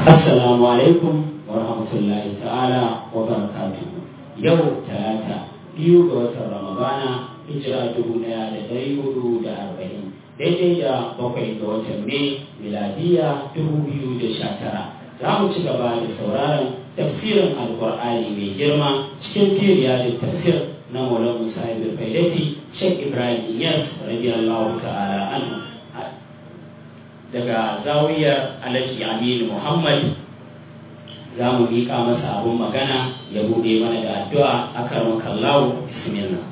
Assalamu alaikum wa rahmatullahi ta'ala wa barakatuhu. Yau talata biyu ga watan Ramadana hijira dubu ɗaya da ɗari hudu da arba'in daidai da bakwai ga watan Mai miladiya dubu biyu da sha tara. Za mu ci gaba da sauraron tafsirin Alƙur'ani mai girma cikin firiya da tafsir na Maulana Musa Ibn Faidati Sheikh Ibrahim Iyas radiyallahu ta'ala anhu. daga zawiyar alhaji aminu muhammad za mu miƙa masa abun magana ya buɗe mana da addu'a a karon kallawo bismillah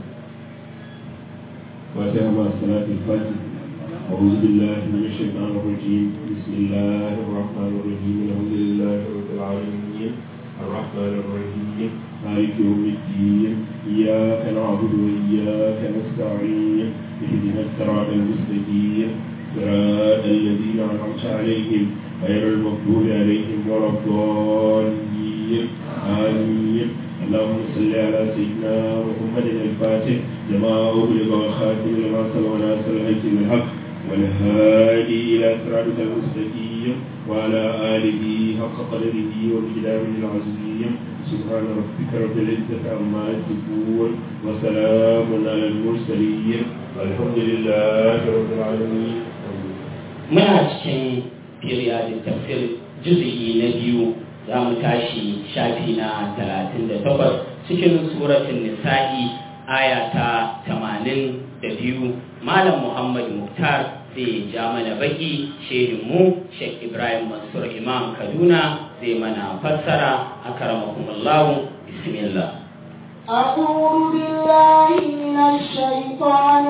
فاتحة مع الصلاة الفاتحة أعوذ بالله من الشيطان الرجيم بسم الله الرحمن الرحيم الحمد لله رب العالمين الرحمن الرحيم مالك يوم الدين إياك نعبد وإياك نستعين اهدنا الصراط المستقيم صراط الذين أنعمت عليهم غير المغضوب عليهم ولا الضالين آمين اللهم صل على سيدنا محمد الفاتح لما أغلق والخاتم لما سبق ناصر الحق بالحق والهادي إلى صراطك المستقيم وعلى آله حق قدره ومقداره العظيم سبحان ربك رب العزة عما يصفون وسلام على المرسلين والحمد لله رب العالمين muna cikin periodic tafsir juzu'i na biyu za mu tashi shafi na talatin da takwas cikin suratun nisa'i aya ta tamanin da biyu malam muhammad muktar zai ja mana baki mu sheikh ibrahim mansur imam kaduna zai mana fassara a karamakumullahu bismillah أعوذ بالله من الشيطان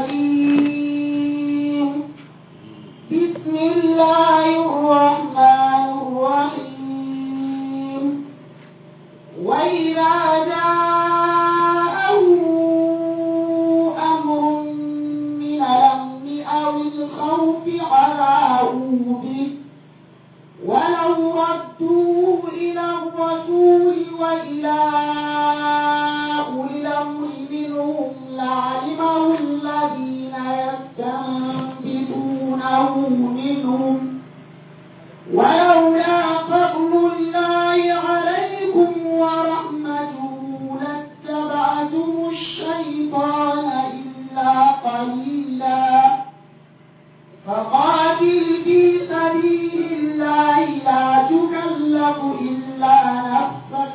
الرجيم بسم الله الرحمن الرحيم وإذا جاءه أمر من الأمن أو الخوف عذابوا به ولو ردوه إلى الرسول وإلى أولي الأمر منهم لعلمه الذين يستنبطونه منهم ولولا فضل الله عليكم ورحمته لاتبعتم الشيطان إلا قليلا فقاتل في سبيل الله لا تكلف إلا نفسك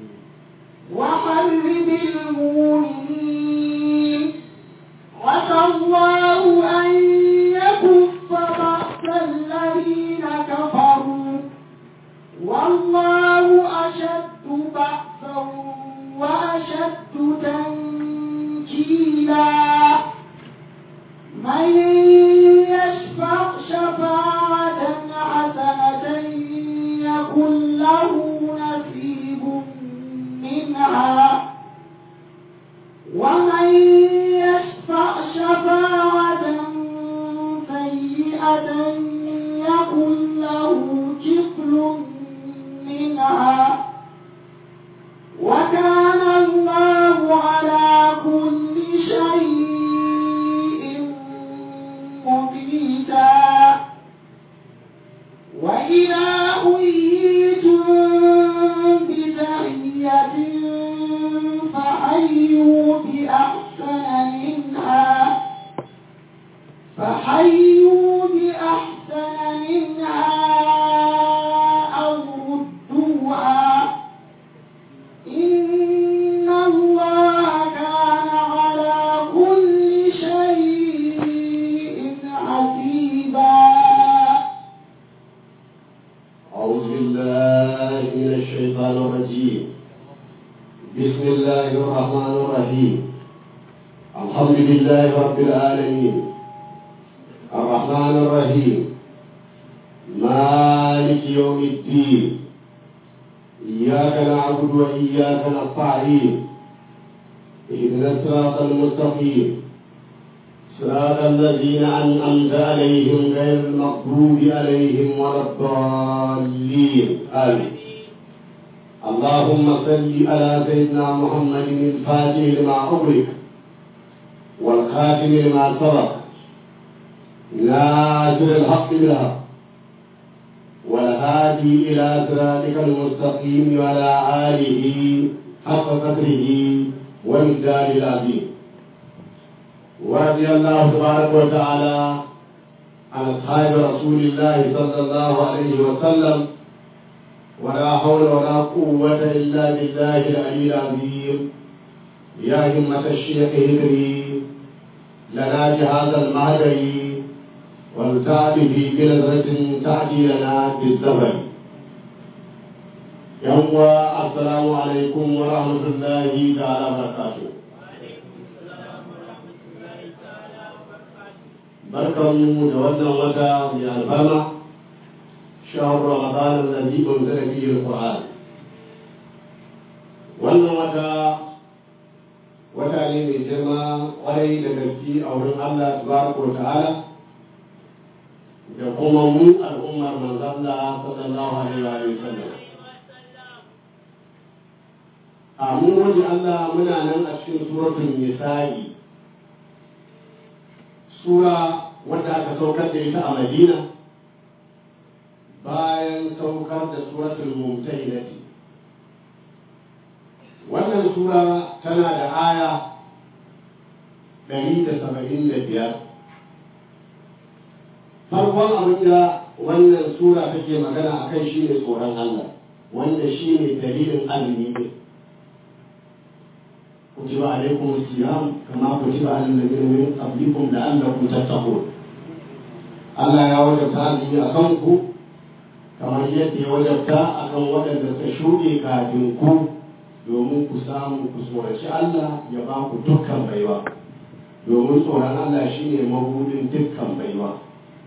وحرب المؤمنين عسى الله أن يكف بأس الذين كفروا والله أشد بأسا وأشد تنكيلا من يشفع شفاعة حسنة يكن له نصيب منها ومن يشفع شفاعة سيئة يكن له كفل منها وكان الله على كل شيء مقيتا وإذا حييتم بتحية فحيوا بأحسن منها فحيوا بأحسن منها أو ردوها إن الله كان على كل شيء حسيبا أعوذ بالله من الشيطان الرجيم بسم الله الرحمن الرحيم الحمد لله رب العالمين الرحمن الرحيم مالك يوم الدين إياك نعبد وإياك نستعين اهدنا الصراط المستقيم صراط الذين أنعمت عليهم غير المغضوب عليهم ولا الضالين آمين اللهم صل على سيدنا محمد الفاتح لما أغلق والخاتم لما سبق ناصر الحق بالحق والهادي إلى صراطك المستقيم وعلى آله حق قدره والمقدار العظيم ورضي الله تبارك وتعالى عن أصحاب رسول الله صلى الله عليه وسلم ولا حول ولا قوة إلا بالله العلي العظيم يا همة الشيخ هدري لنا جهاز المهدري والتعب في بلغة تعدي لنا بالزمن يوم السلام عليكم ورحمة الله تعالى وبركاته barkanmu da wannan wata mai alfama shahar ramadan alladhi unzila fihi alquran wannan wata wata ne mai girma kwarai da gaske a wurin Allah tabaraka wa ta'ala da kuma mu al'ummar manzon Allah sallallahu alaihi wa sallam a mun waje Allah muna nan a cikin suratul nisa'i sura wadda aka saukar da ita a Madina bayan saukar da suratul mumtahinati wannan sura tana da aya ɗari da saba'in da biyar farkon abin da wannan sura take magana a kan shi ne tsoron Allah wanda shi ne dalilin azumi ne kutiba alaikum siyam kama kutiba alal ladina min qablikum la'allakum tattaqun Allah ya wajabta azumi a kan ku kamar yadda ya wajabta akan waɗanda suka shuɗe kafin ku domin ku samu ku tsoraci Allah ya ba ku dukkan baiwa domin tsoron Allah shine mabudin dukkan baiwa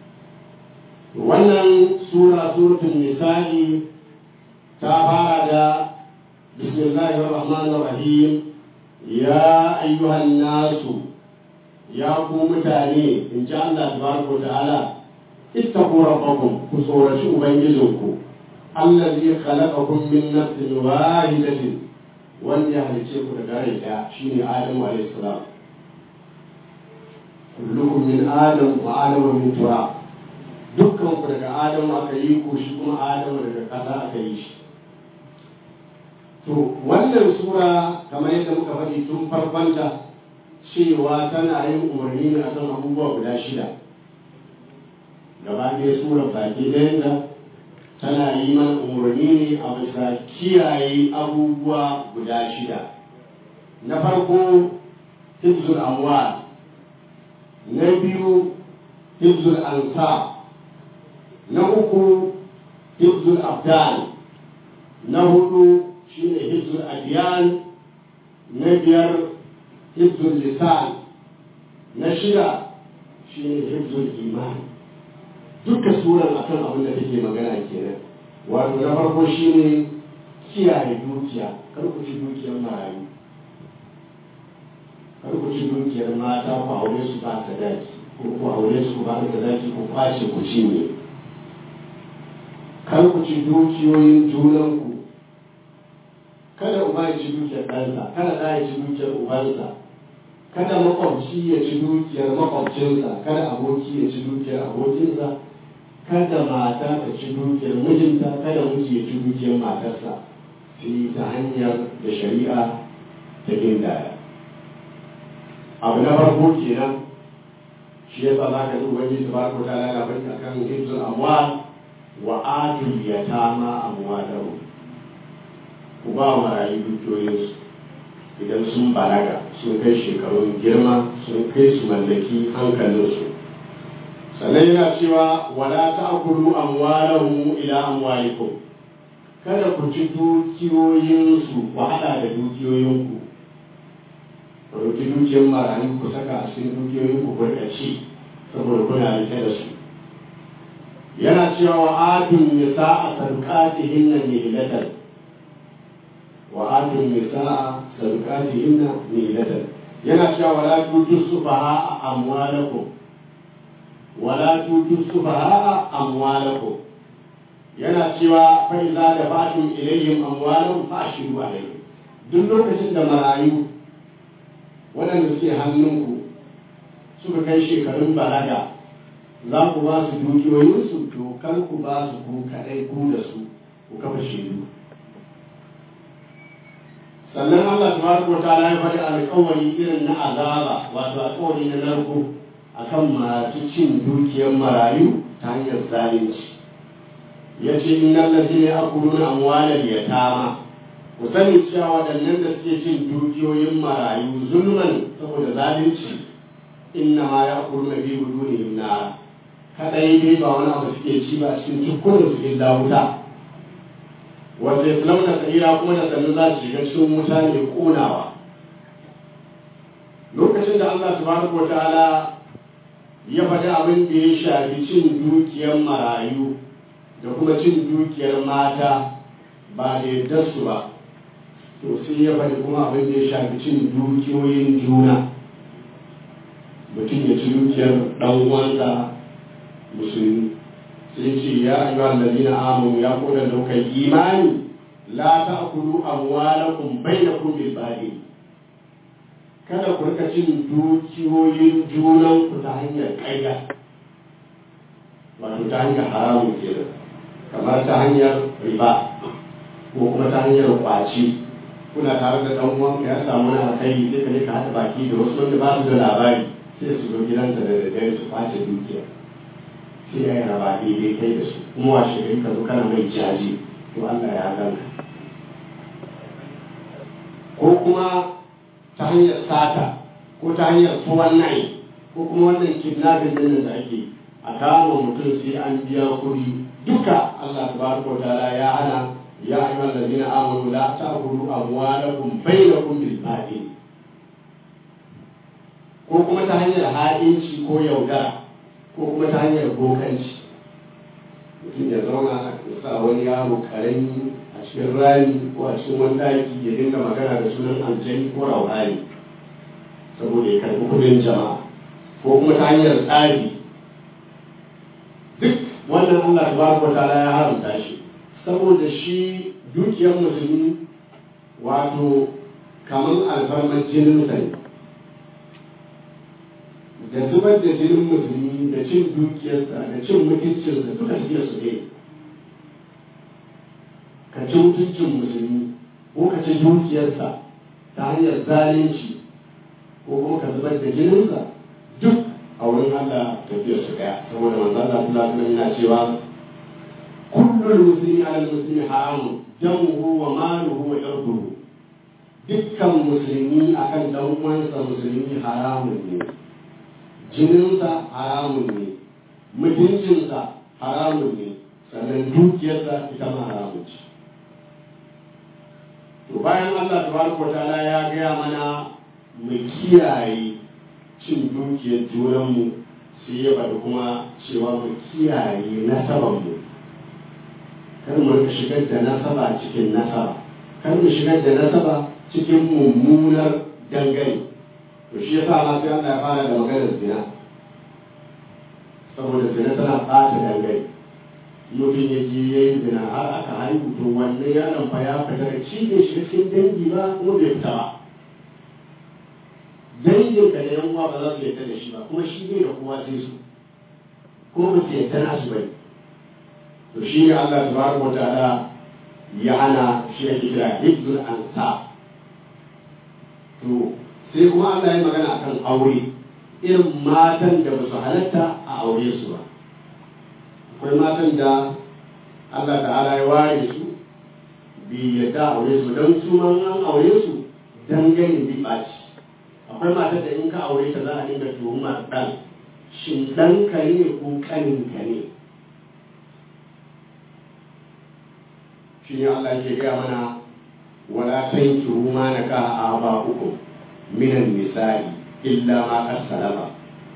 wannan sura suratul nisa'i ta fara da bismillahir rahmanir rahim ya ayyuhan nasu ya ku mutane in ji Allah tabaraka wa ta'ala ittaqu rabbakum ku tsoraci ubangijinku allazi khalaqakum min nafsin wahidatin wanda ya halice ku daga rai ɗaya shine Adamu alayhi salam kullukum min adam wa adamu min turab dukkan ku daga Adamu aka yi ku shi kuma Adamu daga ƙasa aka yi shi to wannan sura kamar yadda muka faɗi tun farkonta cewa tana yin umarni ne akan abubuwa guda shida gaba ɗaya sura baki ɗayanta tana yi mana umarni ne a bisa kiyaye abubuwa guda shida na farko hibzul amwal na biyu hibzul ansar na uku hibzul abdan na hudu shine hibzul adiyan na biyar hibzul lisan na shida shine hibzul iman duka suran akan abin da take magana kenan wato na farko shine kiyaye dukiya kar ku ci dukiyar marayu kar ku ci dukiyar mata ku aure su ba sadaki ko ku aure su ba sadaki ku kwace ku cinye kar ku ci dukiyoyin junanku kada uba ya ci dukiyar ɗansa kada ɗa ya ci dukiyar ubansa kada makwabci ya ci dukiyar makwabcinsa kada aboki ya ci dukiyar abokinsa kada mata ta ci dukiyar mijinta kada miji ya ci dukiyar matarsa sai ta hanyar da shari'a ta gindaya abu na farko kenan shi yasa za ka zuwa wani su ba ku ta lalata akan hibzul amwal wa atul yatama amwalahum ku ba wa marayu dukiyoyinsu idan sun balaga sun kai shekarun girma sun kai su mallaki hankalinsu sannan yana cewa wala ta'kulu amwalahum ila amwalikum kada ku ci dukiyoyinsu ku hada da dukiyoyinku ku ɗauki dukiyar marayu ku saka a cikin dukiyoyinku ku ci saboda kuna rike da su yana cewa wa atun nisa a sarƙatihin nan nihilatan wa atun nisa a sarƙatihin nan nihilatan yana cewa wala tutu sufaha a amwalakum wala tutu sufaha a amwalakum yana cewa fa iza da fatun ilayhim amwalahum fa ashiru alayhim duk lokacin da marayu waɗanda suke hannunku suka kai shekarun balaga za ku ba su dukiyoyinsu to to kar ku ba su ku kaɗai ku da su ku kafa shaidu sannan Allah tabaraka wa ta'ala ya faɗi alƙawari irin na azaba wato alƙawari na narko akan masu cin dukiyar marayu ta hanyar zalunci ya ce innal ladina ya'kuluna amwalal yatama ku sani cewa waɗannan da suke cin dukiyoyin marayu zulman saboda zalunci inna ma ya'kuluna bi budunihim nar kadai dai ba wani abu suke ci ba a cikin tukkunan su illa wuta wanda ya launa sa'ira kuma da sannu za su shiga cikin wuta ne konawa lokacin da Allah subhanahu wa ta'ala ya faɗi abin da ya shafi cin dukiyar marayu da kuma cin dukiyar mata ba da yadda su ba to sai ya faɗi kuma abin da ya shafi cin dukiyoyin juna mutum ya ci dukiyar ɗan uwansa musulmi sai ce ya ayyuhal ladina amanu ya koda da kai imani la ta'kulu amwalakum bainakum bil batil kada ku rika cin dukiyoyin junan ku ta hanyar ƙarya wato ta hanyar haramun kenan kamar ta hanyar riba ko kuma ta hanyar kwaci kuna tare da ɗan uwanka ya samu na alkhairi sai ka je ka haɗa baki da wasu wanda ba su da labari sai su zo gidansa da daddare su kwace dukiya sai ya yi raba daidai kai da su kuma washe gari ka zo kana mai jaji to Allah ya ganka ko kuma ta hanyar sata ko ta hanyar tuwon nai ko kuma wannan kidnapping din da ake a kama mutum sai an biya kuɗi duka Allah tabaraka wa ta'ala ya hana ya ayyuhal ladina amanu la ta'kulu amwalakum bainakum bil batil ko kuma ta hanyar ha'inci ko yaudara ko kuma ta hanyar bokanci mutum ya zauna ya sa wani yaro karami a cikin rami ko a cikin wani daki ya dinga magana da sunan aljani ko rauhani saboda ya karɓi kudin jama'a ko kuma ta hanyar tsari duk wannan Allah tabaraka wa ta'ala ya haramta shi saboda shi dukiyar musulmi wato kamar alfarmar jinin sa ne da zubar da jinin musulmi da cin dukiyarsa da cin mutuncinsa duka tafiyar su ne ka ci mutuncin musulmi ko ka ci dukiyarsa ta hanyar zalunci ko kuma ka zubar da jininsa duk a wurin Allah tafiyar su daya saboda manzo Allah sallallahu alaihi yana cewa kullul muslimi ala muslimi haramun damuhu wa maluhu wa irduhu dukkan musulmi akan dan uwansa musulmi haramun ne jininsa haramun ne mutuncinsa haramun ne sannan dukiyarsa ita ma haramun ce to bayan Allah tabaraka wa ta'ala ya gaya mana mu kiyaye cin dukiyar junanmu sai ya bada kuma cewa mu kiyaye nasabanmu kar mu rika shigar da nasaba cikin nasaba kar mu shigar da nasaba cikin mummunar dangane to shi yasa ma sai Allah ya fara da maganar zina saboda zina tana ɓata dangane mutum ya je ya yi zina har aka haihu to wannan yaron fa ya fita da shi bai shiga cikin dangi ba kuma bai fita ba dangin ka da yan uwa ba za su yarda da shi ba kuma shi bai da kowa sai su kuma ba su yarda na su bane to shi ne Allah subhanahu wa ta'ala ya hana shi ake kira hibzul ansab to sai kuma Allah ya magana akan aure irin matan da ba su halatta a aure su ba akwai matan da Allah ta'ala ya ware su bi yadda aure su don su man an aure su dangane bi ɓaci akwai matan da in ka aure ta za a dinga tuhumar ɗan shin ɗan ka ne ko ƙanin ka ne shi ne Allah ke gaya mana wala tankihu ma nakaha aba'ukum minan nisa'i illa ma qad salama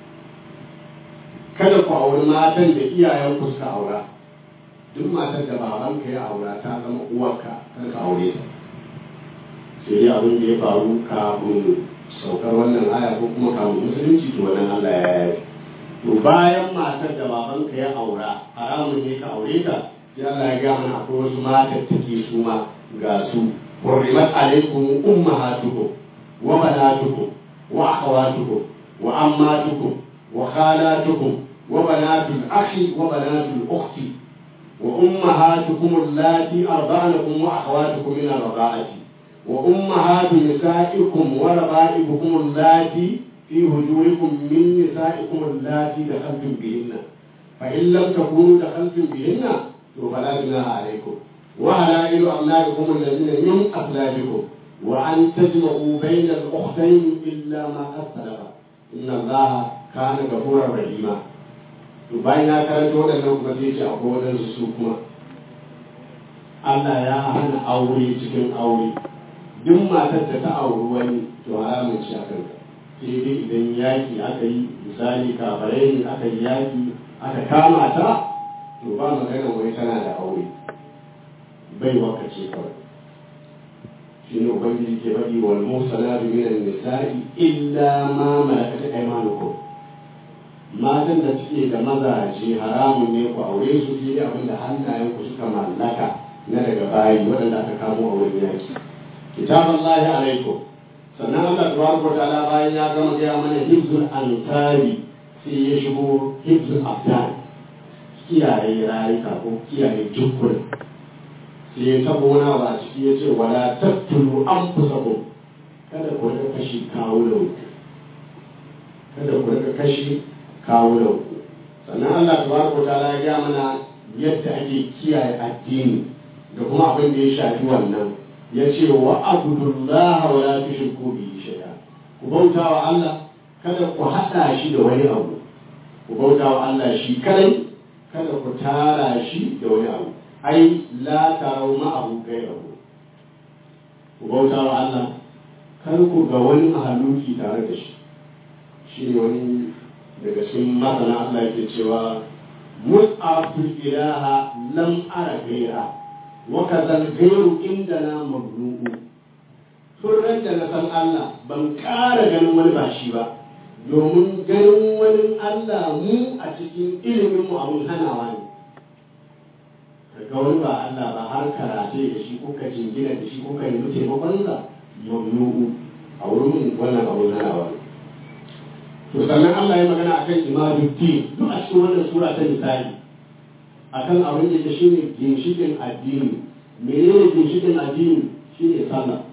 kada ku auri matan da iyayen ku suka aura duk matan da babanka ya aura ta zama uwarka kar ka aure ta sai dai abin da ya faru kafin saukar wannan aya ko kuma kafin musulunci to wannan Allah ya yi to bayan matar da babanka ya aura haramun ne ka aure ta sai Allah ya ga mana akwai wasu matan take su ma ga su حرمت عليكم أمهاتكم وبناتكم وأخواتكم وأماتكم وخالاتكم wa banatul akhi wa banatul ukhti wa ummahatukum allati arda'anakum wa akhawatukum min ar-rada'ati wa ummahatu nisa'ikum wa raba'ibukum allati fi hujurikum min nisa'ikum allati dakhaltum bihinna fa in lam takunu dakhaltum bihinna to fala junaha alaykum wa halailu abna'ikum alladhina min aslabikum wa an tajma'u bayna al-ukhtayn illa ma qad salafa inna allaha kana ghafurur rahima to bayan ya karanta waɗannan kuma sai ce akwai waɗansu su kuma Allah ya hana aure cikin aure duk matar da ta auri wani to haramun ci a kanka sai dai idan yaki aka yi misali kafarai ne aka yi yaki aka kama ta to ba magana wai tana da aure bai waka ce kawai shi ne ubangiji ke faɗi wal musalatu minan nisa'i illa ma malakat aymanukum matan da suke da mazaje haramun ne ku aure su sai abin da hannayen ku suka mallaka na daga bayi waɗanda aka kamo a wurin yaki kitabun lahi alaikum sannan Allah tabaraka wa ta'ala bayan ya gama gaya mana hibzul ansari sai ya shigo hibzul abdan kiyaye rayuka ko kiyaye dukkan sai ya tabo wani abu a ciki ya ce wala tattulu anfusakum kada ku rika kashi kawunan kada ku rika kashi kawunan ku sannan Allah tabaraka wa ta'ala ya gaya mana yadda ake kiyaye addini da kuma abin da ya shafi wannan ya ce wa abudullaha wa la tushriku bihi shay'a ku bauta wa Allah kada ku hada shi da wani abu ku bauta wa Allah shi kadai kada ku tara shi da wani abu ai la tarau ma'ahu gairahu ku bauta wa Allah kar ku ga wani mahaluki tare da shi shi ne wani daga cikin masana Allah yake cewa mus'aful ilaha lam ara gaira wa kadhal gairu indana mablu'u turran da na san Allah ban ƙara ganin wani ba shi ba domin ganin wani Allah mu a cikin ilimin mu abun hanawa ne ga wani ba Allah ba har karate da shi ko ka jingina da shi ko ka nemi taimakon sa mamnu'u a wurin wannan abun hanawa ne to sannan Allah ya magana akan imaduddin duk a cikin wannan sura ta misali akan abin da ke shine ginshikin addini menene ginshikin addini shine sallah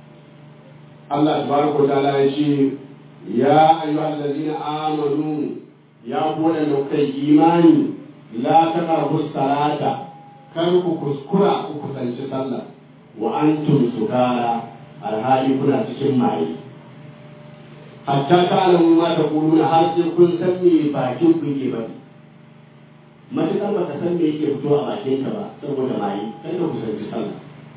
Allah tabaraka ta'ala ya ce ya ayyuhal ladina amanu ya ku da kai imani la taqrabu salata kar ku kuskura ku kusanci sallah wa antum sukara alhali kuna cikin maye hatta ta'lamu ma taquluna har sai kun san me bakin ku ke bari matuƙar baka san me yake fito a bakin ka ba saboda maye kai ka kusanci sallah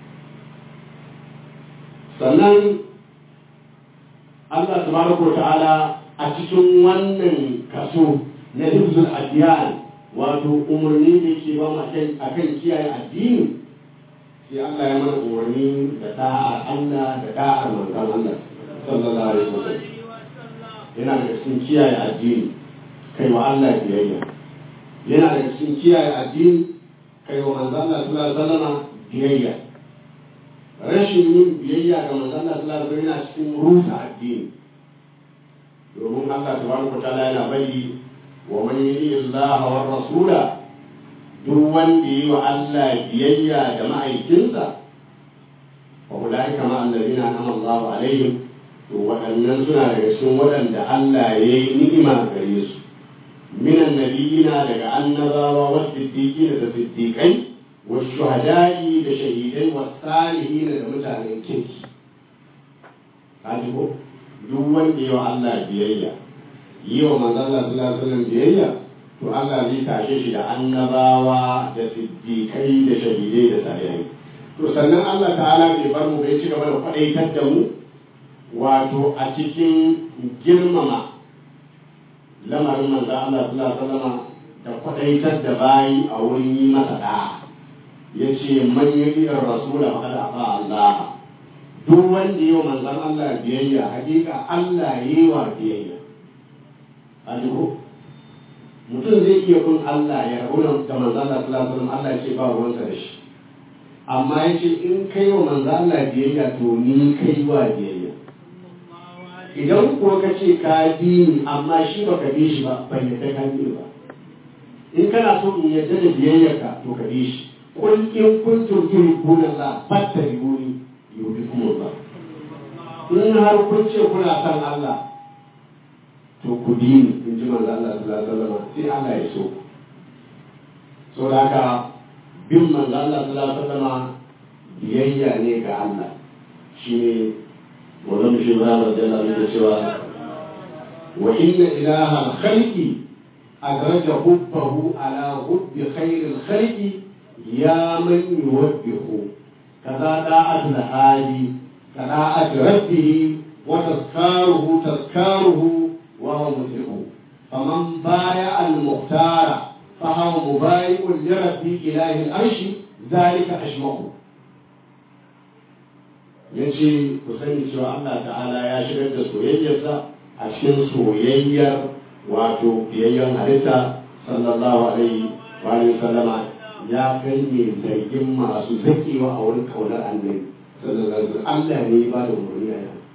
sannan Allah tabaraka ta'ala a cikin wannan kaso na hibzul adiyan wato umarni da ke ba mu akan kiyaye addini sai Allah ya mana umarni da da'ar Allah da da'ar manzon Allah sallallahu alaihi wasallam yana da cikin kiyaye addini kai wa Allah biyayya yana da cikin kiyaye addini kai wa manzon Allah sallallahu alaihi wasallam biyayya rashin yin biyayya ga manzon Allah sallallahu alaihi wasallam yana cikin rusa addini domin Allah tabaraka ta'ala yana bari wa man yuti Allah wa rasula duk wanda yi wa Allah biyayya da ma'aikinsa fa ulai kama allazina an'ama Allahu alaihim to waɗannan suna daga cikin waɗanda Allah ya yi ni'ima gare su minan nabiyina daga annabawa wa siddiqina da siddiqai wa shuhada'i da shahidai wa salihina da mutanen kirki kaji ko duk wanda yi wa Allah biyayya yi wa manzon Allah sallallahu alaihi wasallam biyayya to Allah zai tashe shi da annabawa da siddiqai da shahidai da salihai to sannan Allah ta'ala bai bar mu bai ci gaba da kwadaitar da mu wato a cikin girmama lamarin manzon Allah sallallahu alaihi wasallam da kwadaitar da bayi a wurin yi masa da'a yace man yi rasula faqad ata Allah duk wanda yi wa manzan Allah biyayya hakika Allah yi wa biyayya a duhu mutum zai iya bin Allah ya rabu da manzan Allah sallallahu alaihi Allah ya ce ba ruwansa da shi amma ya ce in kai wa manzan Allah biyayya to ni kai wa biyayya idan kuwa ka ce ka bi ni amma shi baka bi shi ba bai yadda ka bi ba in kana so in yarda da biyayyarka to ka bi shi kun in kuntum tuhibbuna Allah fattabi'uni yuhibbukum Allah in har kun ce kuna son Allah to ku bi ni in ji manzo Allah sallallahu alaihi wasallam sai Allah ya so so da haka bin manzo Allah sallallahu alaihi wasallam biyayya ne ga Allah shine wannan shi ba da Allah da cewa wa inna ilaha al-khalqi adraja hubbahu ala hubbi khairil khalqi ya man yuwabbihu kaza da'atul hadi كراءة ربه وتذكاره تذكاره وهو مسلم فمن بايع المختار فهو مبايع لرب إله العرش ذلك أشمعه yace ku sani cewa Allah ta'ala ya shigar da soyayyarsa a cikin soyayyar wato biyayyen halitta sallallahu alaihi wa sallama ya kai ne zargin masu zakewa a wurin kaunar annabi sallallahu Allah ne ba da umarni a yau.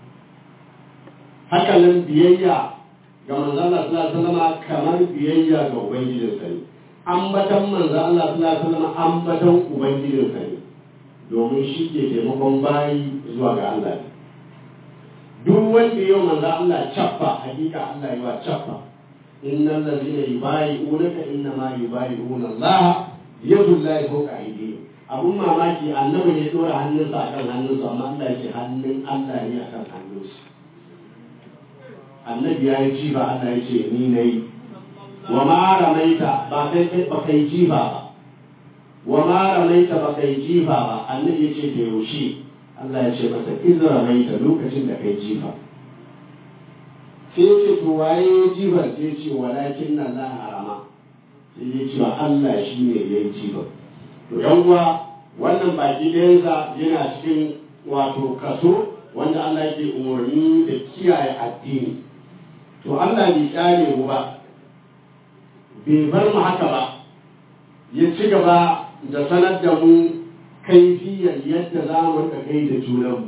Haka nan biyayya ga manzon Allah sallallahu alaihi wasallam kamar biyayya ga ubangijin sa ne. Ambatan manzon Allah sallallahu alaihi wasallam ambatan ubangijin sa ne. Domin shi ke taimakon bayi zuwa ga Allah ne. Duk wanda yau manzon Allah cappa hakika Allah yi wa cappa. Innal ladina yubayi'unaka innama yubayi'una Allah yadullahi fawqa aydihim abun mamaki annabi ne dora hannunsa a kan hannunsa amma Allah yake hannun Allah ne a kan hannunsa annabi ya yi jifa Allah ya ce ni na yi wa ma ramaita ba kai kai ba kai jifa ba wa ma ramaita ba kai jifa ba annabi ya ce da yaushe Allah ya ce masa iz ramaita lokacin da kai jifa sai ya ce to waye jifar sai ya ce walakin na la harama sai ya ce Allah shi ne ya yi jifar to yan uwa wannan baki ɗayansa yana cikin wato kaso wanda Allah yake umarni da kiyaye addini to Allah bai kyale mu ba bai bar mu haka ba ya ci gaba da sanar da mu kaifiyar yadda za mu rika kai da junanmu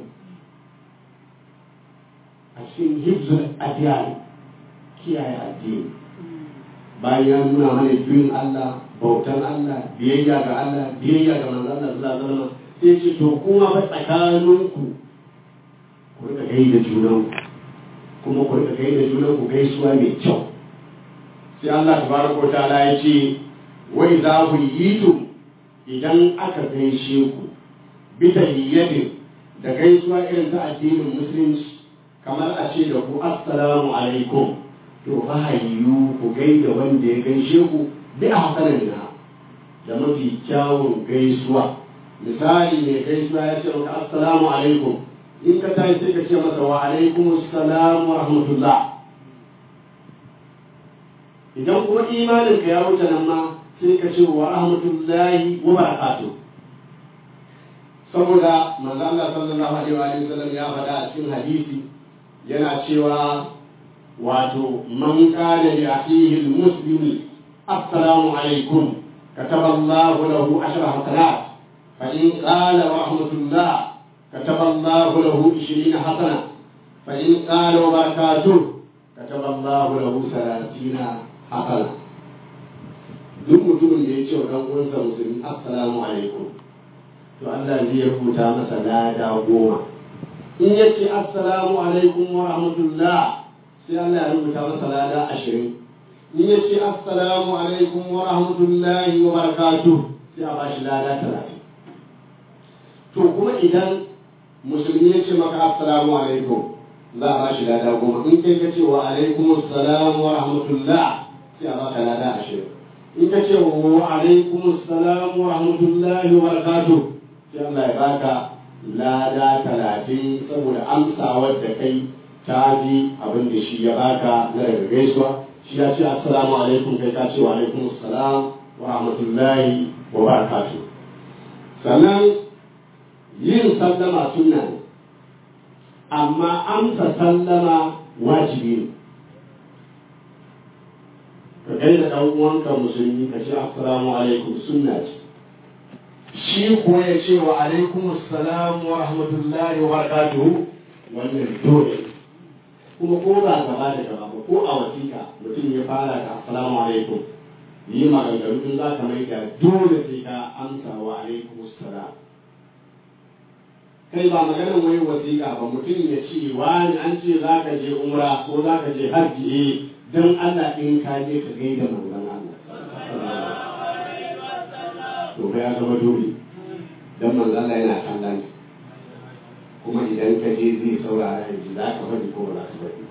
a cikin hibzul adiyani kiyaye addini bayan ya nuna mana biyun Allah bautan Allah biyayya ga Allah biyayya ga manzon Allah sallallahu alaihi wasallam sai ce to kuma fa tsakaninku ku rika gai da junanku kuma ku rika gai da junanku gaisuwa mai kyau sai Allah tabaraka ta'ala ya ce wai za ku yi idan aka gaishe ku bi tahiyyatin da gaisuwa irin ta addinin musulunci kamar a ce da ku assalamu alaikum to fa hayyu ku gaida wanda ya gaishe ku bi a hasanin na da mafi kyawun gaisuwa misali mai gaisuwa ya ce maka assalamu alaikum in ka tashi sai ka ce masa wa alaikum assalam wa rahmatullah idan kuma imanin ka ya wuce nan ma sai ka ce wa rahmatullahi wa barakatuh saboda manzo Allah sallallahu alaihi wa sallam ya faɗa a cikin hadisi yana cewa wato man qala li akhihi al-muslimi assalamu alaikum كتب الله له عشر حسنات فإن قال ورحمة الله كتب الله له عشرين حسنة فإن قال وبركاته كتب الله له ثلاثين حسنة duk mutumin da ya ce wa ɗan uwansa musulmi assalamu alaikum to Allah zai rubuta masa lada goma in ya ce assalamu alaikum wa rahmatullah sai Allah ya rubuta masa lada ashirin in ya ce assalamu alaikum wa rahmatullahi wa barakatuh sai a bashi lada talatin to kuma idan musulmi ya ce maka assalamu alaikum za a bashi lada goma in kai ka ce wa alaikum assalam wa rahmatullah sai a baka lada ashirin in ka ce wa alaikum assalam wa rahmatullahi wa barakatuh sai Allah ya baka lada talatin saboda amsawar da kai ta ji abin da shi ya baka na daga gaisuwa shi ya ce assalamu alaikum kai ka ce wa alaikum assalam wa rahmatullahi wa barakatuh sannan yin sallama sunna ne amma amsa sallama wajibi ne ka kai da ɗan uwanka musulmi ka ce assalamu alaikum sunna ce shi ko ya ce wa alaikum assalam wa rahmatullahi wa barakatuhu wannan dole kuma ko ba gaba da gaba ba ko a wasiƙa mutum ya fara da assalamu alaikum yi maganganu in za ka mai da dole sai ka amsa wa alaikum salam kai ba maganar wai wasiƙa ba mutum ya ce wani an ce za ka je umra ko za ka je hajji eh don Allah in ka je ka gaida manzon Allah to fa ya zama dole dan manzon Allah yana kallon kuma idan ka je zai saurara ya ji za ka faɗi ko ba za ka faɗi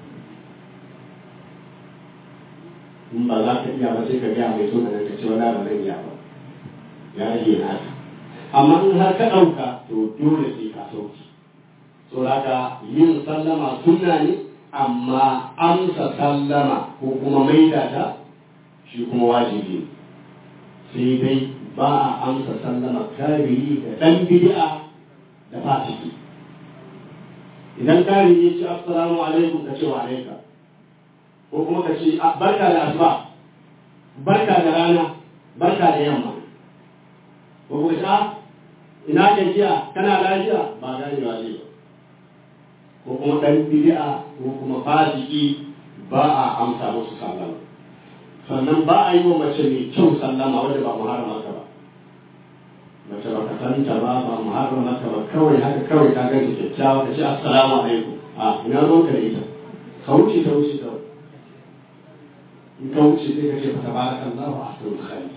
in ba za ka iya ba sai ka gaya mai so ka ce wala ba zan iya ba ya rage naka amma in har ka ɗauka to dole sai ka sauki so haka yin sallama sunna ne amma amsa sallama ko kuma maida ta shi kuma wajibi sai dai ba a amsa sallama kariri da ɗan bid'a da fasiki idan kari ya ce assalamu alaikum ka ce wa alaika ko kuma ka ce barka da asuba barka da rana barka da yamma ko kuma ce ina gajiya kana lafiya ba gani ba ne ko kuma dan bid'a ko kuma fasiki ba a amsa musu sallama sannan ba a yi wa mace mai kyau sallama wanda ba muharrama ka ba mace ba ka san ta ba ba muharrama ka ba kawai haka kawai ka ganta kyakkyawa ka ce assalamu alaikum a ina ruwan ka da ita ka wuce ta wuce kawai in ka wuce sai ka ce fa tabarakallahu ahsanul khaliq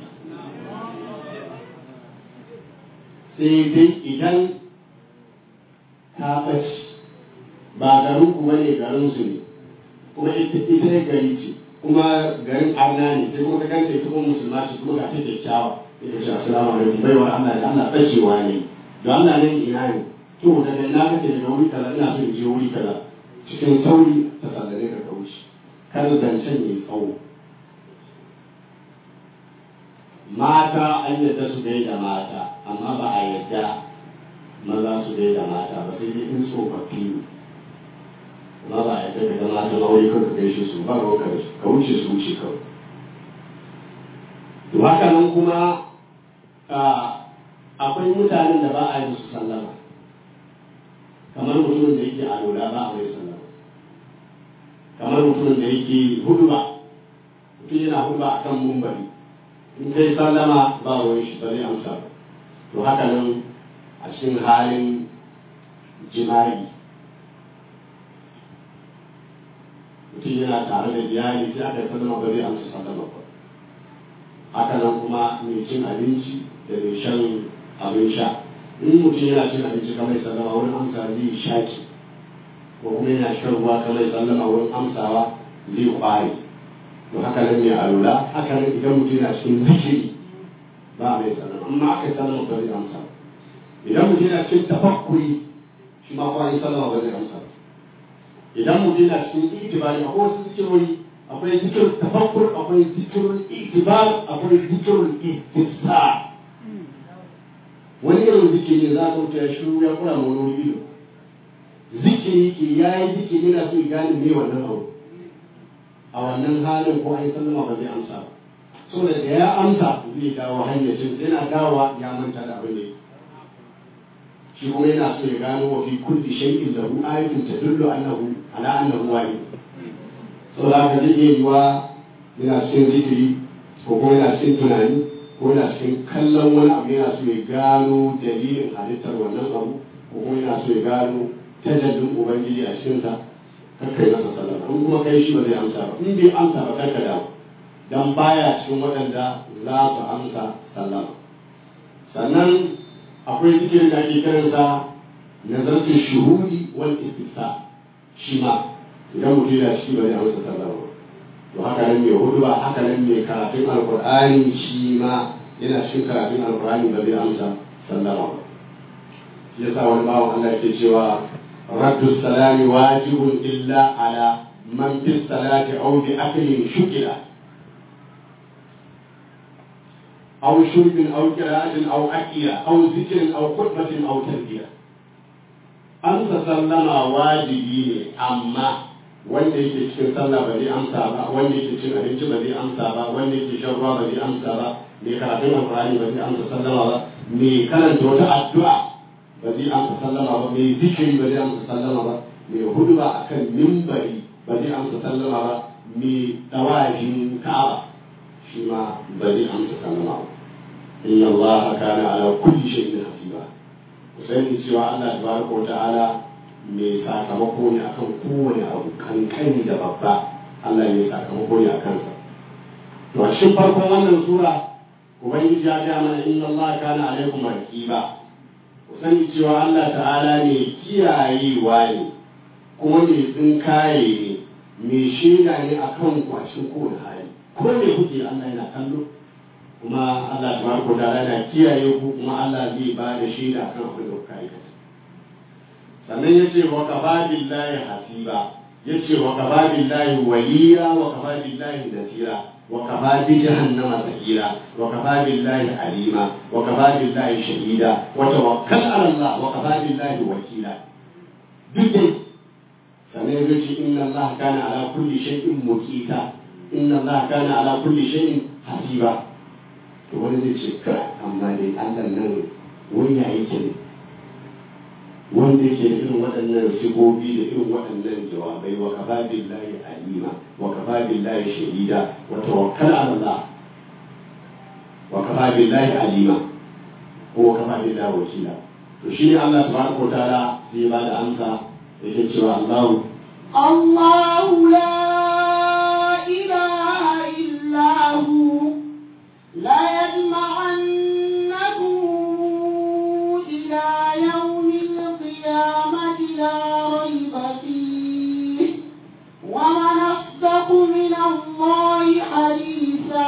sai dai idan ta ɓace ba garin ku bane garin su ne kuma ita ita ne gari ce kuma garin arna ne sai kuma ka ganta ita kuma musulma ce kuma ga ta kyakkyawa ita ce assalamu alaikum baiwar Allah da Allah ɓacewa ne da Allah ne ina ne to daga ina kake daga wuri kaza ina so in je wuri kaza cikin sauri ta sallare ka kauce kar zancen yayi tsawo mata an yadda su gaida mata amma ba a yadda maza su gaida mata ba sai dai in tsofaffi ne amma ba a yadda daga mata aure kan ka gaishe su ba ka ka wuce su wuce kawai to haka nan kuma akwai mutanen da ba a yi musu sallama kamar mutumin da yake a lura ba a mai sallama kamar mutumin da yake huduba mutum yana huduba a kan mumbari in kai sallama ba ruwan shi ba zai amsa ba to haka nan a cikin halin jima'i mutum yana tare da iyali sai aka yi sallama ba zai amsa sallama ba haka nan kuma mai cin abinci da mai shan abin sha in mutum yana cin abinci kamar sallama wurin amsa zai shaki ko kuma yana shan ruwa kamar sallama wurin amsawa zai kware to haka nan mai alula haka nan idan mutum yana cikin zikiri ba mai sallama amma aka yi sallama ba zai amsa idan mutum yana cikin tafakkuri shi ma kwanan sallama ba zai amsa idan mutum yana cikin itibari akwai wasu zikirori akwai zikirin tafakkur akwai zikirin itibar akwai zikirin istifsa wani irin zikiri za ka wuce ya shiru ya kura ma wani ido zikiri ke ya yi zikiri yana so ya gane me wannan abu a wannan halin ko ai sallama ba zai amsa ba saboda da ya amsa zai dawo hanyacin yana dawowa ya manta da abin da yake shi kuma yana so ya gano wa fi kulli shay'in lahu ayatun tadullu annahu ala annahu wahid saboda haka zai iya yiwa yana cikin zikiri ko kuma yana cikin tunani ko yana cikin kallon wani abu yana so ya gano dalilin halittar wannan abu ko kuma yana so ya gano tajallin ubangiji a cikinsa kakkai masa sallama in kuma kai shi ba zai amsa ba in bai amsa ba karka dawo dan baya cikin waɗanda za su amsa sallama sannan akwai zikirin da ake kiransa nazartu shuhudi wal istifsa shi ma idan mutum yana ciki ba zai amsa sallama ba to haka nan mai hudu ba haka nan mai karatun alkur'ani shi ma yana cikin karatun alkur'ani ba zai amsa sallama ba shi yasa wani bawan Allah yake cewa raddu salami wajibun illa ala man fi salati aw bi aklin shukila aw shurbin aw qira'atin aw aqiya aw zikrin aw khutbatin aw tarbiya amsa sallama wajibi ne amma wanda yake cikin sallah ba zai amsa ba wanda yake cin abinci ba zai amsa ba wanda yake shan ruwa ba zai amsa ba mai karatun alqur'ani ba zai amsa sallama ba mai karanta wata addu'a ba zai amsa sallama ba mai zikiri ba zai amsa sallama ba mai huduba akan mimbari ba zai amsa sallama ba mai dawajin ka'aba shi ma ba zai amsa sallama ba inna Allah kana ala kulli shay'in hasiba ku sani cewa Allah tabaraka wa ta'ala mai sakamako ne akan kowane abu kankani da babba Allah mai sakamako ne akan sa to a cikin farkon wannan sura ubangiji ya ga mana inna Allah kana alaikum raqiba ku sani cewa Allah ta'ala ne kiyayewa ne kuma mai tsinkaye ne mai shaida ne akan kwashin kowane hali ko me kuke Allah yana kallo kuma Allah tabaraka wa ta'ala yana kiyaye ku kuma Allah zai ba da shaida akan abin da kuka aikata sannan ya ce wa kafa billahi hasiba ya ce wa kafa billahi waliya wa kafa billahi nasira wa kafa bi jahannama sahira wa kafa billahi alima wa kafa billahi shahida wa tawakkal ala Allah wa kafa billahi wakila duk dai sannan ya ce inna Allah kana ala kulli shay'in muqita inna Allah kana ala kulli shay'in hasiba to wani zai ce kai amma dai Allah nan wani ya yake ne wanda yake da irin waɗannan sigobi da irin waɗannan jawabai wa kafa billahi alima wa kafa billahi shahida wa tawakkal ala Allah wa kafa billahi alima ko wa kafa billahi wakila to shine Allah tabaraka wa ta'ala sai ba da amsa yake cewa Allah الله لا إله إلا هو لا يجمعنكم إلى يوم القيامة لا ريب فيه ومن أصدق من الله حديثا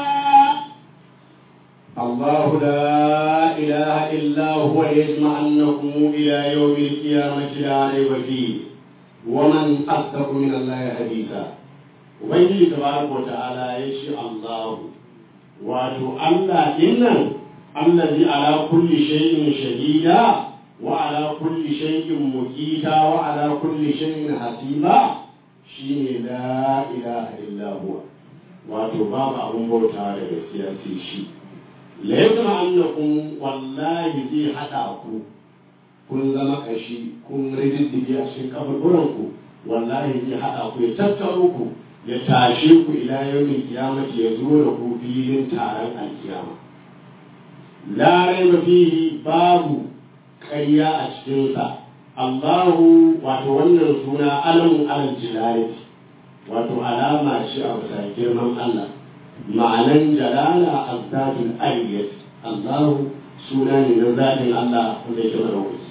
الله لا إله إلا هو يجمعنكم إلى يوم القيامة لا ريب فيه ومن أصدق من الله حديثا Ubangiji tabaraka wa ta'ala ya ce Allahu wato Allah dinnan allazi ala kulli shay'in shahida wa ala kulli shay'in muqita wa ala kulli shay'in hasiba shine la ilaha illa huwa wato babu abun bauta da gaskiya sai shi la yadma annakum wallahi zai hada ku kun zama kashi kun rididdige a cikin kaburburanku wallahi zai hada ku ya tattaro ku ya tashe ku ila yawmin kiyamati ya zo da ku filin taron alkiyama la raiba fihi babu ƙarya a cikinsa Allahu wato wannan suna alamun alal jilalati wato alama ce a bisa girman Allah ma'anan jalala azzatul aliyat Allahu suna ne na zatin Allah wanda yake madaukaki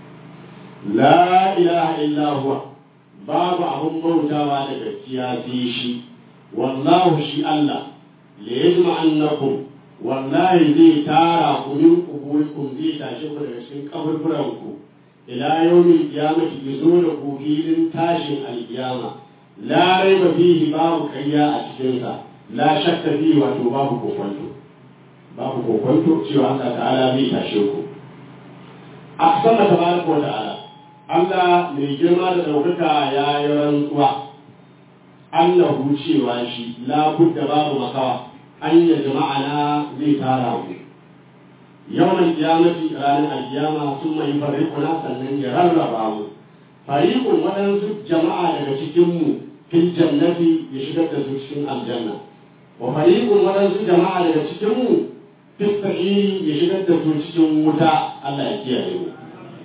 la ilaha illa huwa babu abun bautawa da gaskiya sai shi wallahu shi Allah la yajma'annakum wallahi zai tara ku min kuburikum zai tashi ku daga cikin kaburburan ku ila yawmin qiyamati yazo da ku filin tashin alkiyama la raiba fihi babu kayya a cikin sa la shakka fihi wato babu kokonto babu kokonto cewa Allah ta'ala zai tashe ku aqsama tabaraka wa ta'ala Allah mai girma da ɗaukaka ya yi rantsuwa annahu cewa shi la budda babu makawa an yi jama'ana zai tara mu yawan kiyamati ranar alkiyama sun mai fariƙuna sannan ya rarraba mu fariƙun waɗansu jama'a daga cikinmu fil jannati ya shigar da su cikin aljanna wa fariƙun waɗansu jama'a daga cikinmu fil sa'iri ya shigar da su cikin wuta Allah ya kiyaye mu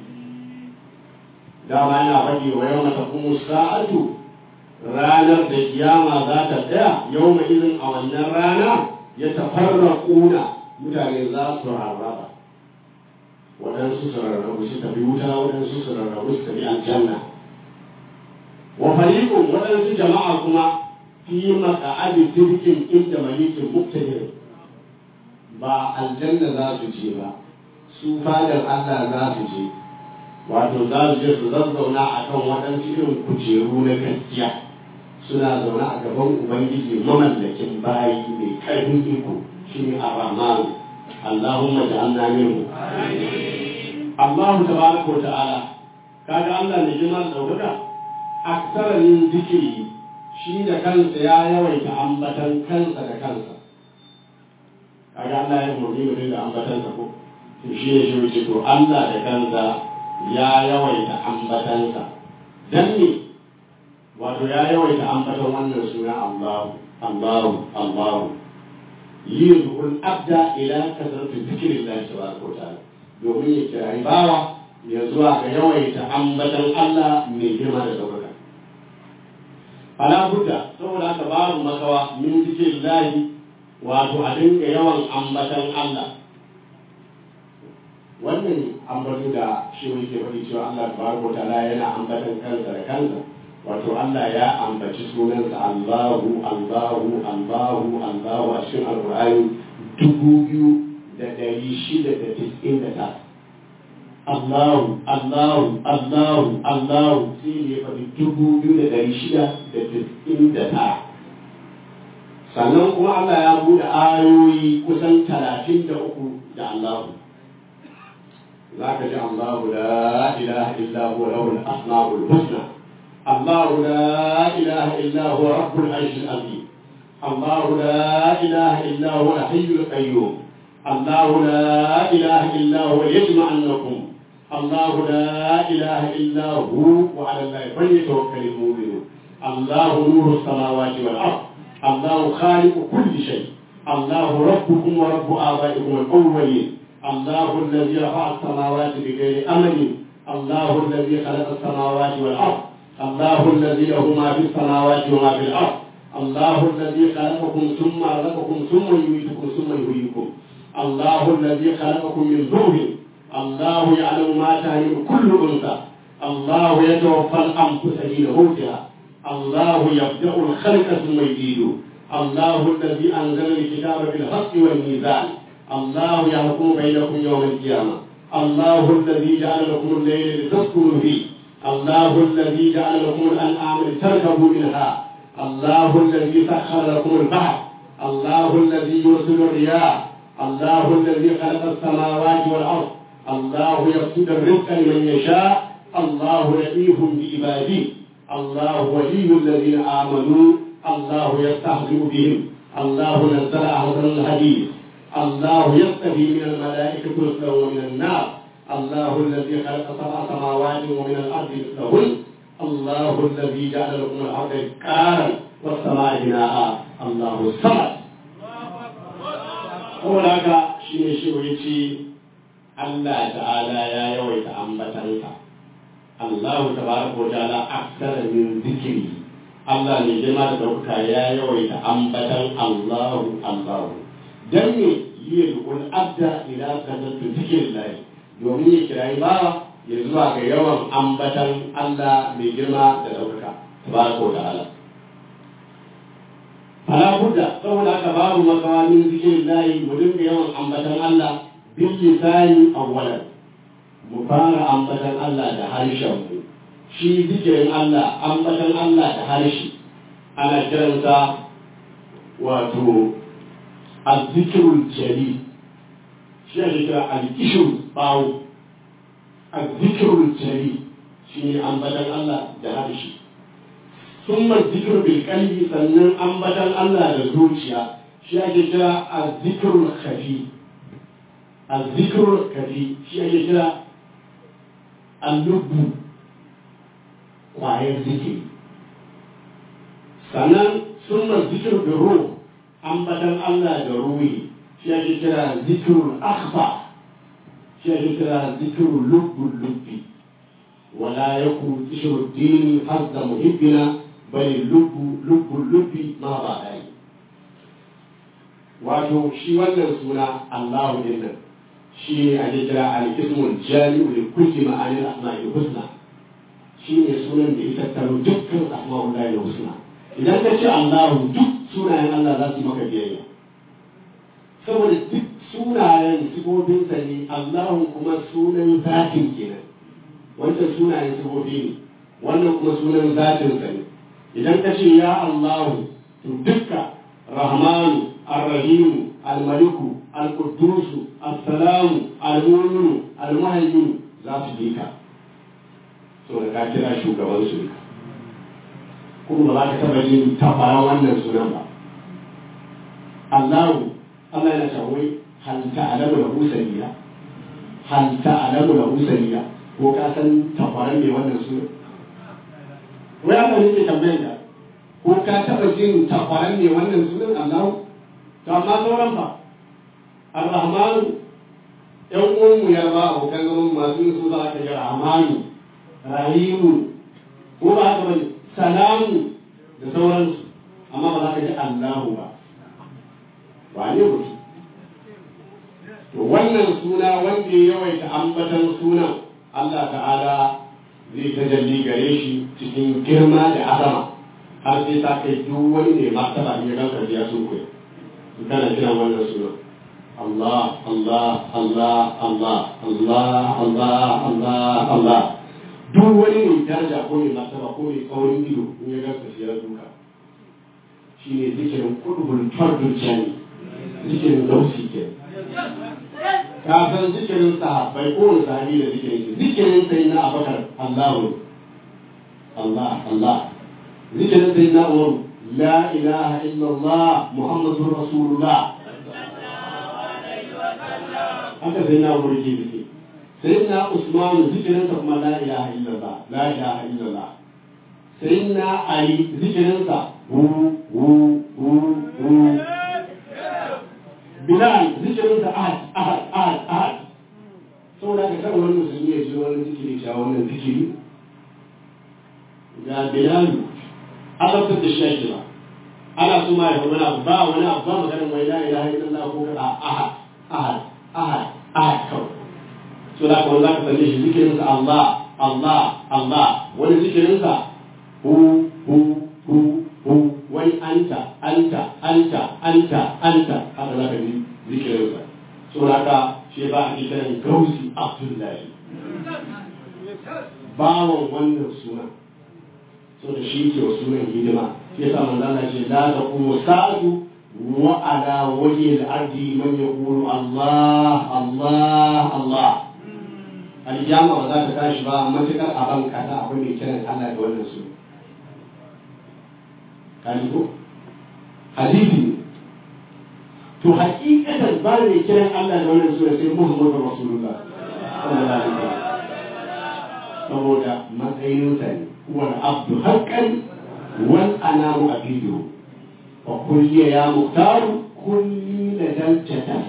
dama yana faɗi wa yau mata kuma sa'atu ranar da kiyama za ta tsaya yau mai izin a wannan rana ya tafarra ƙuna mutane za su rarraba waɗansu su rarrabu su tafi wuta waɗansu su rarrabu su tafi aljanna wa fariqun waɗansu jama'a kuma fi maqa'adi sirkin inda malikin muktadir ba aljanna za su je ba su fadar Allah za su je wato za su je su zazzauna a kan waɗansu irin kujeru na gaskiya suna zaune a gaban ubangiji mamallakin bayi mai ƙarfin iko shi ne ar-rahman allahumma ja'alna minhu Allahu tabaraka wa ta'ala kaga Allah ne jima da daukaka aksara min zikiri shi da kansa ya yawaita ambatan kansa da kansa kaga Allah ya umarni mutum da ambatansa ko to shi ne shi wuce to Allah da kansa ya yawaita ambatansa dan ne wato ya yawaita ambatan wannan suna Allahu Allahu Allahu liyadul abda ila kasratu zikrillah tabaraka wa ta'ala domin ya kirayi bawa ya zuwa ga yawaita ambatan Allah mai girma da ɗaukaka fala budda saboda haka babu makawa min zikrillah wato a dinga yawan ambatan Allah wannan ambato da shi yake faɗi cewa Allah tabaraka wa ta'ala yana ambatan kansa da kansa wato Allah ya ambaci sunansa Allahu Allahu Allahu Allahu a cikin Alƙur'ani dubu biyu da ɗari shida da tis'in da ta Allahu Allahu Allahu Allahu sai ne faɗi dubu biyu da ɗari shida da tis'in da ta sannan kuma Allah ya buɗe ayoyi kusan talatin da uku da Allahu za ka ji Allahu la ilaha illa huwa lahul asma'ul husna الله لا إله إلا هو رب العرش العظيم الله لا إله إلا هو الحي القيوم الله لا إله إلا هو يجمعنكم الله لا إله إلا هو وعلى الله فليتوكل المؤمنون الله نور السماوات والأرض الله خالق كل شيء الله ربكم ورب آبائكم الأولين الله الذي رفع السماوات بغير أمل الله الذي خلق السماوات والأرض الله الذي له ما في السماوات وما في الأرض الله الذي خلقكم ثم رزقكم ثم يميتكم ثم يحييكم الله الذي خلقكم من ذوب الله يعلم ما تهيئ كل أنثى الله يتوفى الأنفس حين موتها الله يبدأ الخلق ثم يزيده الله الذي أنزل الكتاب بالحق والميزان الله يحكم بينكم يوم القيامة الله الذي جعل لكم الليل لتسكنوا فيه الله الذي جعل لكم الأنعام لتركبوا منها الله الذي سخر لكم البحر الله الذي يرسل الرياح الله الذي خلق السماوات والأرض الله يبسط الرزق لمن يشاء الله لطيف بعباده الله ولي الذين آمنوا الله يستهزئ بهم الله نزل أحسن الحديث الله يصطفي من الملائكة رسلا ومن الناس الله الذي خلق سبع سماوات ومن الارض مثلهن الله الذي جعل لكم الارض كارا والسماء بناء الله الصمد saboda haka shi ne shi ya ce Allah ta'ala ya yawaita ambatansa Allah tabaraka wa ta'ala aksara min zikiri Allah ne girma da ɗaukaka ya yawaita ambatan Allahu Allahu dan ne yi da abda ila kadatu zikrillahi domin ya kirayi bawa ya zuwa ga yawan ambatan Allah mai girma da ɗaukaka tabaraka wa ta'ala fala budda saboda haka babu makawa min zikirin lahi mu dinga yawan ambatan Allah bil lisani awwalan mu fara ambatan Allah da harshen mu shi zikirin Allah ambatan Allah da harshe ana kiransa wato azzikirul jalil shi ake kira al-ishur bawo azzikirul jalil shi ne ambatan Allah da harshe ثم الذكر بالقلب sannan ambatan Allah da zuciya shi ake kira azzikirul khafi azzikirul khafi shi ake kira allubu kwayar zikiri sannan summa zikir da ruh ambatan Allah da ruhi shi ake kira zikirul akhfa shi ake kira zikirul lubbul lubbi ولا يكون ذكر الدين حظ محبنا بل اللب لب اللب ما بعد wato shi wannan suna Allahu din nan shi ne ake kira al-ismul jami'u li kulli ma'anil asma'i husna shi ne sunan da ya tattaro dukkan asma'ul lahi husna idan ka ce Allahu duk sunayen Allah za su maka biyayya saboda duk sunayen sifofin ne Allahu kuma sunan zatin kenan wancan sunayen sifofi ne wannan kuma sunan zatin sa ne idan ka ce ya Allahu to dukka Rahmanu الرحيم الملك القدوس السلام المؤمن المهيمن za su bi ka so da ka kira shugaban su kuma ba za ka taba jin tabaran wannan sunan ba Allahu Allah yana cewa wai hal ta'lamu lahu samia hal ta'lamu lahu samia ko ka san tabaran me wannan sunan wai Allah ne ke tambayar ka ko ka taba jin tabaran me wannan sunan Allahu to amma sauran fa ar-rahmanu yan uwanmu ya ba abokan zaman masu yin su za ka yi rahmanu rahimu ko ba haka bane salamu da sauransu amma ba za ka ji allahu ba ba ne mutum to wannan suna wanda ya yawaita ambatan sunan allah ta'ala zai tajalli gare shi cikin girma da azama har sai ta kai duk wani ne martaba ne ga karbiya sun koyi kana kiran wannan sunan Allah, Allah, Allah, Allah, Allah, Allah, Allah, Allah. Duk wani ne daraja ko ne martaba ko ne kaurin ido in ya gasa shi ya duka. Shi ne zikirin kudubul fardul jani, zikirin dausi ke. Ka san zikirin sahabbai ko wani sahabi da zikirin shi, zikirin sai na abakar Allahu. Allah, Allah. Zikirin sai na Umaru, la ilaha illallah Muhammadur Rasulullah. haka sai na burge biki sai na usmanu zikirinsa kuma la ilaha illallah la ilaha illallah sai na ali zikirinsa hu hu hu hu bilal zikirinsa ahad ahad ahad ahad saboda ka kada wani musulmi ya ji wani zikiri ta wannan zikiri ga bilal azabtar da shi ake ba ana so ma ya wani abu ba wani abu ba maganin wai la ilaha illallah ko kada ahad ahad ahad ahad kawai so da kuma za ka same shi zikirinsa Allah Allah Allah wani zikirinsa hu hu hu hu wai anta anta anta anta anta haka za ka ji zikirinsa so da ka shi ba a kiran gausi Abdullahi bawan wannan suna so da shi ke wa sunan hidima shi yasa manzo Allah ce la taqumu sa'atu وعلى وجه الأرض من يقول الله الله الله الجامع وذاك تاشبا متكر أبان كذا أبن يكرن الله دون رسول كان يقول حديثي to hakikatan ba ne kiran Allah da wannan sura sai Muhammadu Rasulullah sallallahu alaihi wasallam saboda matsayinsa ne wal abdu haqqan wal anamu abidu وقل لي يا مختار كل لدى الجدل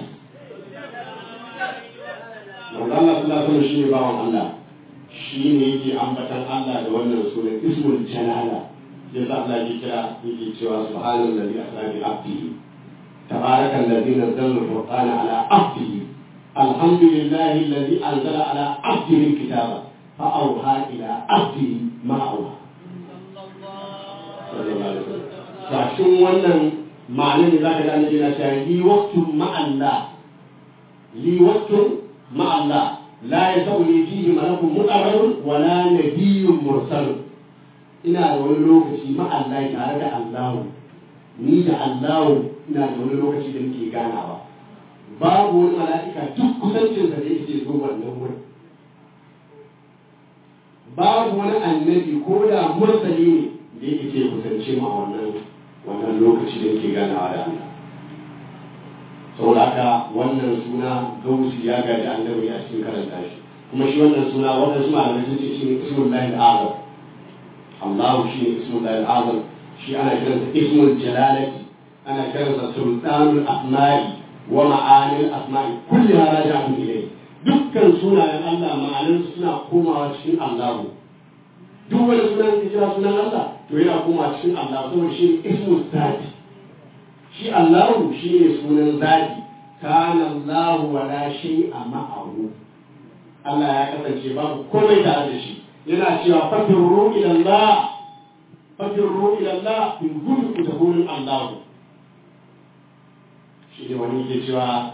Wanda Allah sallallahu alaihi shi ne bawan Allah shi ne yake ambatan Allah da wannan sunan ismul jalala ya sa Allah ya kira yake cewa subhanal ladhi asra bi abdihi tabarakal ladhi nazzala al-furqana ala abdihi alhamdulillahi alladhi anzala ala abdihi al-kitaba fa awha ila abdihi ma awha sallallahu alaihi wasallam cikin wannan ma'anar da za ka gane yana cewa li waqtun ma'alla li waqtun ma'alla la yasawli fihi malakun muqarrabun wa la nabiyyun mursal ina da wani lokaci ma'alla tare da Allah ni da Allah ina da wani lokaci da muke ganawa babu wani mala'ika duk kusancin da yake zo wannan wurin babu wani annabi ko da mursali ne da yake ce kusance ma wannan wannan lokaci da yake ganawa da Allah saboda haka wannan suna gausi ya gaji annabi a cikin karanta shi kuma shi wannan suna wannan su malamai sun ce shi ne ismul lahi azam Allah shi ne ismul lahi azam shi ana kiransa ismul jalalati ana kiransa sultanul asma'i wa ma'anil asma'i kulli hada ja'u ilayhi dukkan sunayen Allah ma'anansu suna komawa cikin Allahu duk wani sunan kira sunan Allah to yana koma cikin Allah saboda shi ismu zati shi Allahu shi ne sunan zati kana Allahu wa la shay'a ma'ahu Allah ya kasance babu komai tare da shi yana cewa fafirru ila Allah fafirru ila Allah in gudu ku tafi wurin Allah shi ne wani ke cewa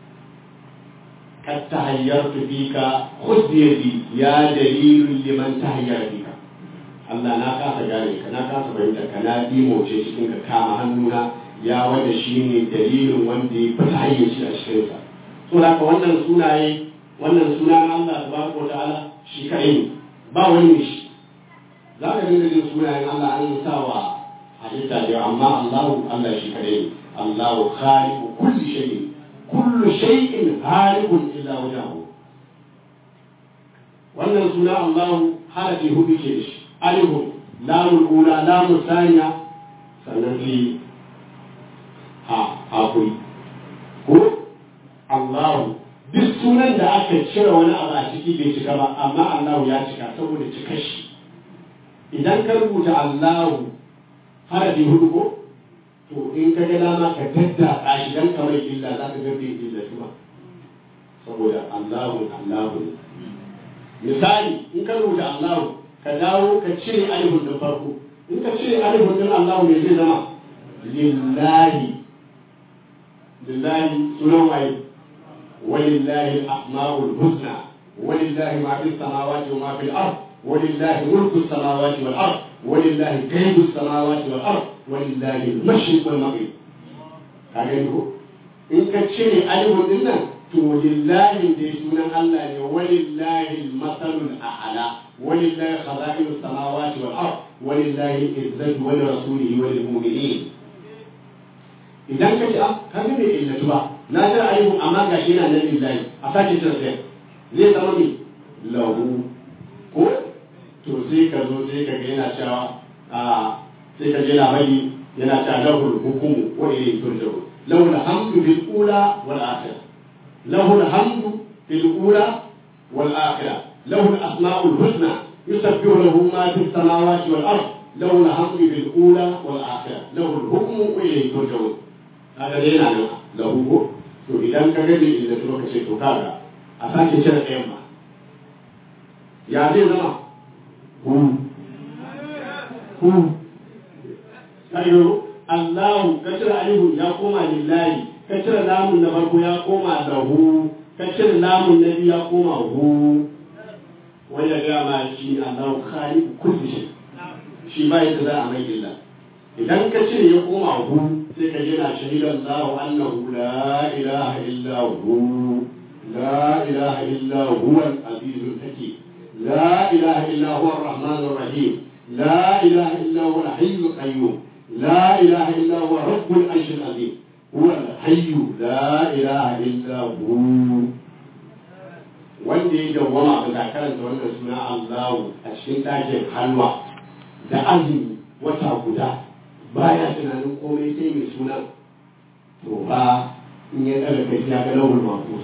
قد تهيرت فيك خذ بيدي يا دليل لمن تهير فيك Allah na kasa gane ka na kasa fahimtar ka na dimoce cikin ka kama hannuna ya wanda shi ne dalilin wanda ya fita hayyaci a cikinsa. So da ka wannan sunaye wannan suna na Allah tabaraka ta'ala shi kaɗai ne ba wani ne shi. Za ka dinga jin sunayen Allah an sa wa halitta da yawa amma Allahu Allah shi kaɗai ne. Allahu khaliqu kulli shay'in kullu shay'in halikun illa wajhahu. Wannan suna Allahu harafi hudu ke da shi. ألف لام الأولى لام الثانية سنفي ها ها hakuri ko Allahu duk sunan da aka cire wani abu a ciki bai cika ba amma Allahu ya cika saboda cika shi idan ka rubuta Allahu harafi hudu ko to in ka ga dama ka dadda shi dan kamar illa za ka ga bai illa ba saboda Allahu Allahu misali in ka rubuta Allahu ka dawo ka cire alifun din farko in ka cire alifun din Allahu ne zai zama lillahi lillahi sunan waye walillahi al-asma'ul husna walillahi ma fi samawati wa ma fil ard walillahi mulku samawati wal ard walillahi ghaibu samawati wal ard walillahi al-mashriq wal maghrib ka ga ko in ka cire alifun din nan to lillahi da sunan Allah ne walillahi al-masalul a'la walillahi khaza'inus samawati wal ard walillahi izzatu wa rasulihi wa lil mu'minin idan ka ce ah ka ga bai illatu ba na ga ayyuka amma ga shi yana nan lillahi a sake cin sai zai zama mi lahu ko to sai ka zo sai ka ga yana cewa a sai ka je na bari yana cewa lahu hukumu wa ilayhi turja'un lahu alhamdu bil ula wal akhirah lahu alhamdu fil ula wal akhirah lahu al asma'ul husna yusabbihu lahu ma fis samawati wal ard له الحمد بالأولى والآخرة له الحكم وإليه ترجعون هذا دينا له to idan ka gaji inda to ka ce to kaga a sake cire ɗayan ma ya zai zama hu hu kayo Allahu ka cire alihu ya koma lillahi ka cire lamun na farko ya koma lahu ka cire lamun na biyu ya koma hu wanda ga ma shi Allahu khaliqu kulli shay shi ba yadda za a mai illa idan ka cire ya koma hu sai ka gina shahidan lahu annahu la ilaha illa hu la ilaha illa huwa al-aziz al-hakim la ilaha illa huwa ar-rahman ar-rahim la ilaha illa huwa al-hayy al-qayyum la ilaha illa huwa rabbul arsh al-azim huwa al-hayy la ilaha illa hu wanda ya dawwama ga karanta wannan suna Allahu a cikin ɗakin halwa da azumi wata guda baya tunanin komai sai mai suna to ba in ya ɗaga kai ya ga lauhul mahfuz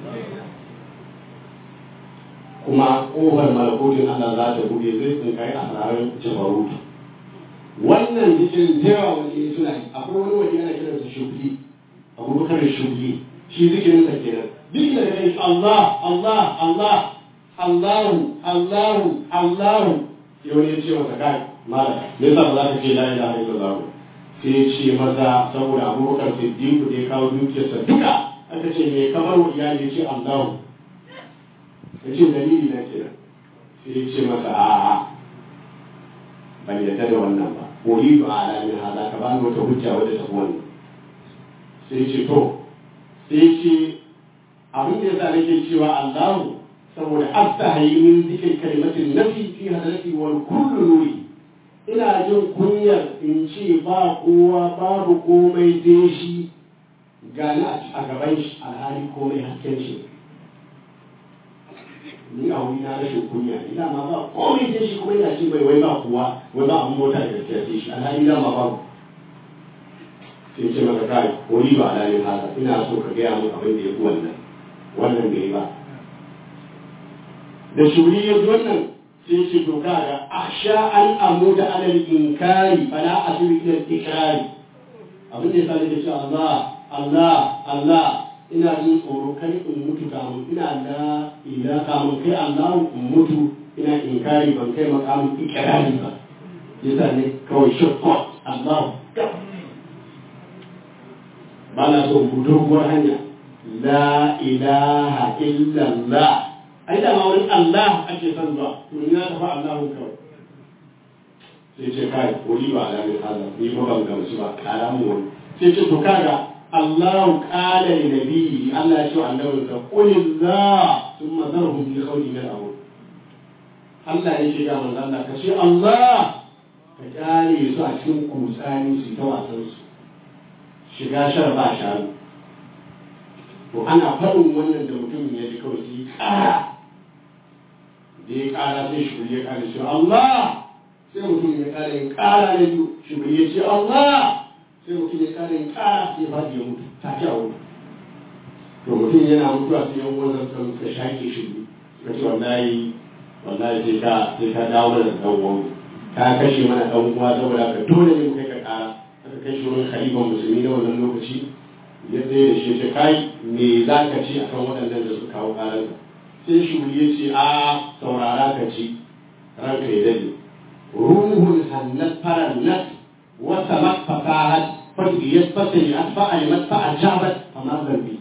kuma ƙofar malakotin Allah za ta buɗe zai tsinkai a sararin jabarutu wannan zikirin jewa wani ya suna yi akwai wani waje ana kiransa shugli abubakar shugli shi zikirin sa kenan duk da kai Allah Allah Allah Allahu Allahu Allahu sai wani ya ce masa kai malam me yasa ba za ka ce la ilaha illallah sai ya ce maza saboda abubakar siddiqu da ya kawo dukiyarsa duka aka ce me kamar wa iyali ya ce allahu ya ce dalili na kenan sai ya ce masa a'a ban yarda da wannan ba uridu ala min hada ka bani wata hujja wadda ta wannan sai ya ce to sai ya ce abin da yasa nake cewa allahu saboda astahayi min zikir kalimatin nafi fi hadrati wal kullu nuri ina jin kunyar in ce ba kowa babu komai dai shi gani a gaban shi alhali komai hasken shi ni a wuri na rashin kunya ina ma ba komai dai shi kuma ina ce bai wai ba kowa wai ba abin mota da gaskiya sai shi alhali na ma babu sai ce maka kai wani ba alhalin haka ina so ka gaya mun abin da ya fi wannan wannan bai ba da shuri ya ji wannan sai ce to kaga akhsha an amuda ala al-inkari fala asiru ila al-ikrari abin da yasa nake cewa Allah Allah Allah ina jin tsoro kai in mutu kamun ina la ila kamun kai Allah in mutu ina inkari ban kai makamin ikrari ba yasa ne kawai shakka Allah ba na so mu doguwar hanya la ilaha illallah ai da ma wani Allah ake son zuwa to ni na tafi Allahu kawai sai ce kai wuri ba da mai hada ni ba ban gamsu ba kara mu wani sai ce to kaga Allah qala li nabiyyi Allah ya ce wa annabi sa qul la thumma zarhum fi qawli min al Allah ya ce ga manzo Allah ka ce Allah ka kyale su a cikin kutsani su ta wasan su shiga shar ba sharu to ana faɗin wannan da mutum ya ji kawai sai ƙara da ya ƙara sai shi ya ƙara shi Allah sai mutum ya ƙara yin ƙara na biyu shi ya ce Allah sai mutum ya ƙara yin ƙara sai ba ya mutu ta ci a wuri to mutum yana mutuwa sai yan wannan kan suka shaƙe shi suka ce wallahi wallahi sai ka sai ka dawo da dan uwan ka kashe mana dan uwa saboda ka dole ne mu kai ka kara aka kai shi wurin khalifan musulmi na wannan lokaci ya tsaye da shi ya ce kai me za ka ci akan waɗannan da suka kawo karar sai shi ya ce a saurara ka ci ranka ya dade ruhun hannat farannat wata mafasahat fadiyat fasayat fa'alimat fa'ajabat amma zambi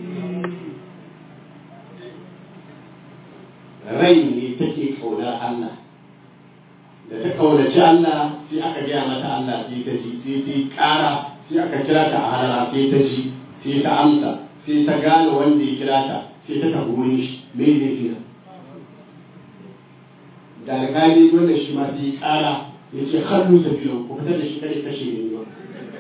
rai ne take kaunar Allah da ta kaunaci Allah sai aka gaya mata Allah sai ta ji sai ta yi ƙara sai aka kira ta a halara sai ta ji sai ta amsa sai ta gane wanda ya kira ta sai ta tafi wurin shi me ne fi da alƙali wanda shi ma sai yi ƙara ya ce hannu tafiyan ku fitar da shi kare kashe ne ba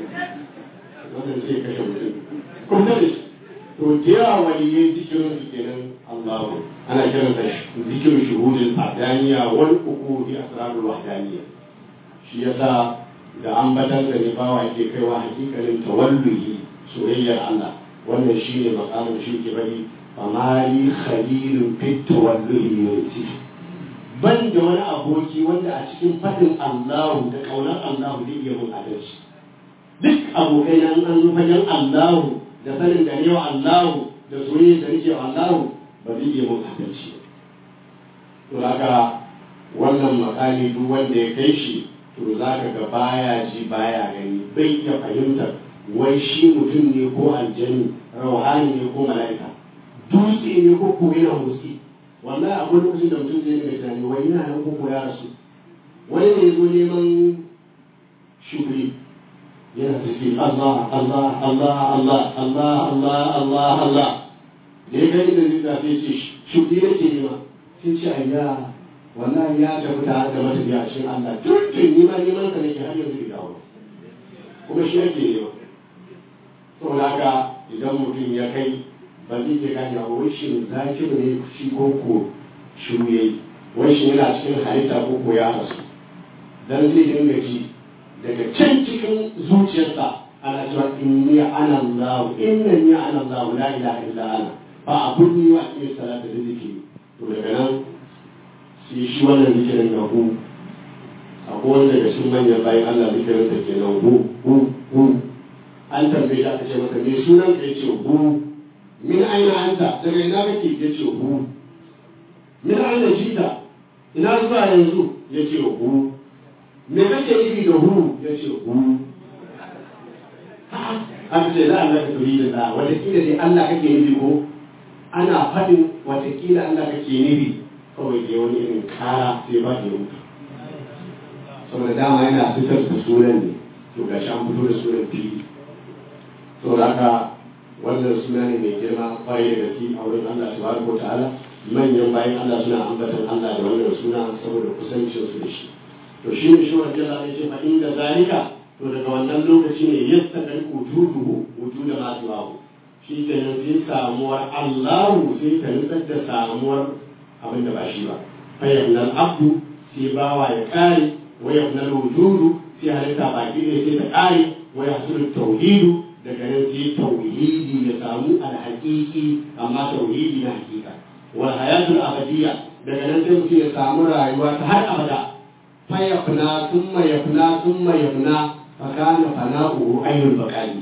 wannan sai kashe mutum ku fitar da shi to da yawa waliyai zikirin su kenan Allahu ana kiran da zikirin shuhudin fadaniya wal uqudi asrarul wahdaniya shi yasa da ambatan da ne bawa yake kaiwa hakikalin tawalluhi soyayyar Allah wannan shine makamin shi ke bari famali khalilun fit tawalluhi yuti ban da wani aboki wanda a cikin fadin Allahu da kaunar Allahu zai iya mun adalci duk abokai nan an zo fagen Allahu da sanin da ne wa Allahu da soyayya da nake wa Allahu ba zai iya mun adalci ba. To haka wannan makami duk wanda ya kai shi to za ka ga baya ji baya gani bai iya fahimtar wai shi mutum ne ko aljani rauhani ne ko mala'ika dutse ne ko ko yana motsi wallahi akwai lokacin da mutum zai yi tunani wai yana nan ko ko ya rasu wani ne zo neman shuguri yana tafi Allah Allah Allah Allah Allah Allah Allah Allah da ya gani da zai zafi ce shuguri da ke nema sai ce ayya wallahi ya tafi tare da matafiya a cikin Allah tuntun nima neman ka nake har yanzu bai dawo kuma shi ake nema saboda haka idan mutum ya kai ba zai iya gane ba wai shi zakiru ne shi ko ko shiru yayi wai shi yana cikin halitta ko ko ya rasu dan zai dinga ji daga can cikin zuciyarsa ana cewa inni ana Allah inna ni ana Allah la ilaha illa ana ba abun ni wa iya salata da zikiri to daga nan sai shi wannan zikirin na hu akwai wanda daga cikin manyan bayan Allah zikirin da ke nan hu hu hu an tambaye shi aka ce masa me sunan ka yace hu min aina anta daga ina kake yace hu min aina jita ina zuwa yanzu yace hu me kake nufi da hu yace hu aka ce za Allah ka turi da da watakila dai Allah kake nufi ko ana faɗin watakila Allah kake nufi kawai da wani irin kara sai ba da mutu saboda dama yana fitar da sunan ne to gashi an fito da sunan fili saboda haka wannan suna ne mai girma kwarai da gaske a wurin Allah subhanahu wataala manyan bayan Allah suna ambatan Allah da wannan suna saboda kusancin su da shi to shi ne shi wanda Allah ya ce fa inda zalika to daga wannan lokaci ne yastaqal wujuduhu wujuda ma tuwahu shi kenan sai samuwar Allahu sai ta nutsar da samuwar abin da ba shi ba fayyabnal abdu sai bawa ya kare wa yabnal wujudu sai halitta baki ne sai ta kare wa yahsulu tauhidu daga nan sai tauhidi ya samu alhaqiqi amma tauhidi na hakika wal hayatul abadiyya daga nan sai mutum ya samu rayuwa ta har abada fayafna thumma yafna thumma yafna fa kana fana'uhu ayyul baqali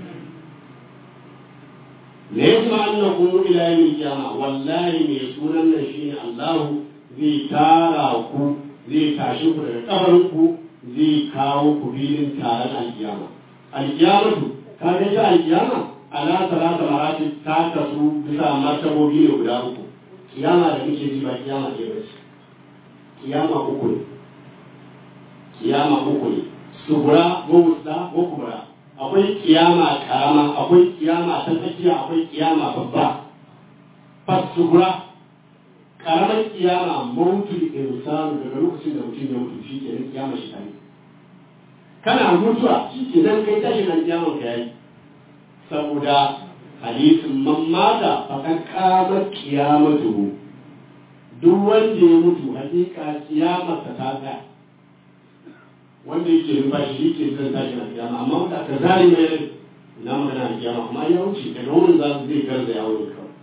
la yasma annakum ila yawmil qiyamah wallahi mai sunan nan shine Allah zai tara ku zai tashi ku daga kabarin ku zai kawo ku filin taron alkiyama alkiyamatu ka ga ta alkiyama ala salata marati ta kasu bisa martabobi ne guda uku kiyama da muke ji ba kiyama ce ba ce kiyama uku ne kiyama uku ne subura ko wusta ko kubra akwai kiyama karama akwai kiyama ta tsakiya akwai kiyama babba fasubura karamar kiyama mautul insanu daga lokacin da mutum ya mutu shi kenan kiyama shi tare kana mutuwa shi kenan kai tashin alkiyaman ka yayi saboda hadisin man mata fakan kamar kiyamatu duk wanda ya mutu hakika kiyamarsa ta tsaya wanda yake numfashi shi ke zan tashi na kiyama amma wanda aka zari mai rai ina magana a kiyama kuma ya wuce daga wurin za su zai garza ya wurin kawai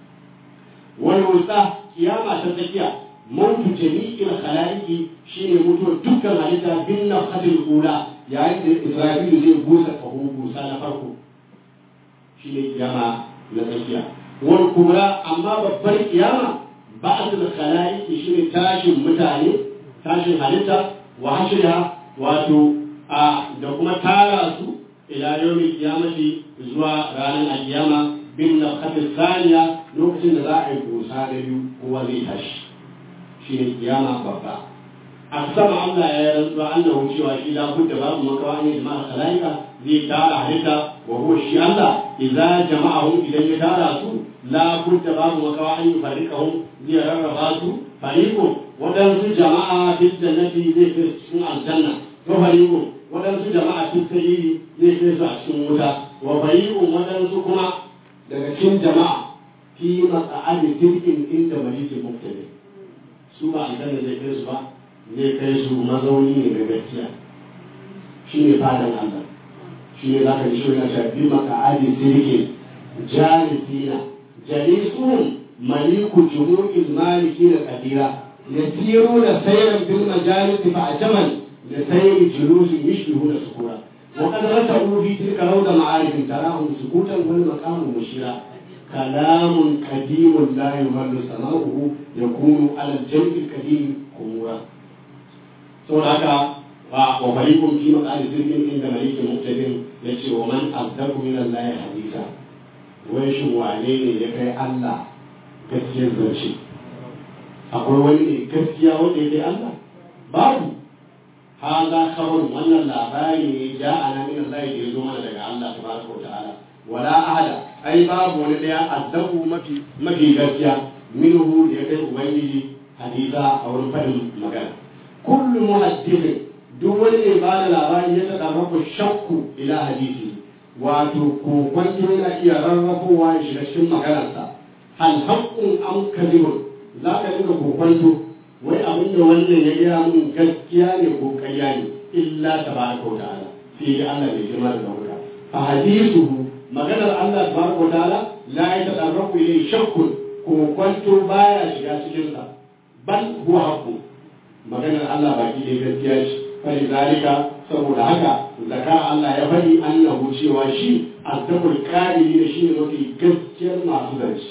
wani wuta kiyama ta tsakiya mautu jami'in khalaiki shine mutuwar dukkan halitta bin nafhatil ula yayin da Isra'ilu zai busa kaho busa na farko shine kiyama na tsakiya wal kubra amma babbar kiyama ba'dul khalaiki shine tashin mutane tashin halitta wa hashriha wato a da kuma tara su ila yawmin kiyamati zuwa ranar alkiyama bin nafhatil thaniya lokacin da za a yi busa da biyu kowa zai tashi shine kiyama babba aksama Allah ya rantsuwa annahu cewa shi la budda babu makawa ne jama'a khalaika zai tara halitta wa huwa shi Allah idza jama'ahum idan ya tara su la budda babu makawa an yufarriqahum zai rarraba su fariqun wadansu jama'a fil jannati zai kai cikin aljanna wa fariqun wadansu jama'a fil sayyidi zai kai su a cikin wuta wa fariqun wadansu kuma daga cikin jama'a fi maq'adi tilkin inda malikin muqtadir su ba aljanna zai kai su ba zai kai su mazauni ne ga gaskiya shi ne fadan Allah shi ne zaka ji shi na shafi maka adi sirkin jalisina jalisuhum maliku jumu'il maliki da kadira yasiruna sayran bil majalis fa ajaman da sayri julusi yishbihu da sukura وقد رتبوا في تلك روض معارف تراهم سكوتا والمقام مشيرا كلام قديم لا يمل سماؤه يكون على الجنب القديم خمورا saboda haka wa wa fariqun fi maqali sirrin inda maliki muqtadir yace wa man azdaku min Allah hadisa wai shin wane ne ya kai Allah gaskiyar zance akwai wani ne gaskiya wanda ya kai Allah babu haza khabarun wannan labari ne ja ana min Allah da ya zo mana daga Allah tabaraka wa ta'ala wala ahada ai babu wani daya azdaku mafi mafi gaskiya minhu da ya kai ubangiji hadisa a wurin fadin magana kullu muhaddithin duk wani ne ba da labari ya taɗa rabu shakku ila hadisi wato kokon yana iya rarrafowa ya shiga cikin maganarsa hal haqqun am kadhibun za ka dinga kokonto wai abin da wannan ya gaya mun gaskiya ne ko ƙarya ne illa tabaraka wa ta'ala sai ya Allah bai girma da dauka fa hadisuhu maganar Allah tabaraka wa ta'ala la ya tadarraku ilayhi shakkun kokonto baya shiga cikin sa bal huwa haqqun maganar Allah baki dai gaskiya ce fali zalika saboda haka zaka Allah ya faɗi annahu cewa shi azdaqul qadiri da shi ne mafi gaskiyar masu zance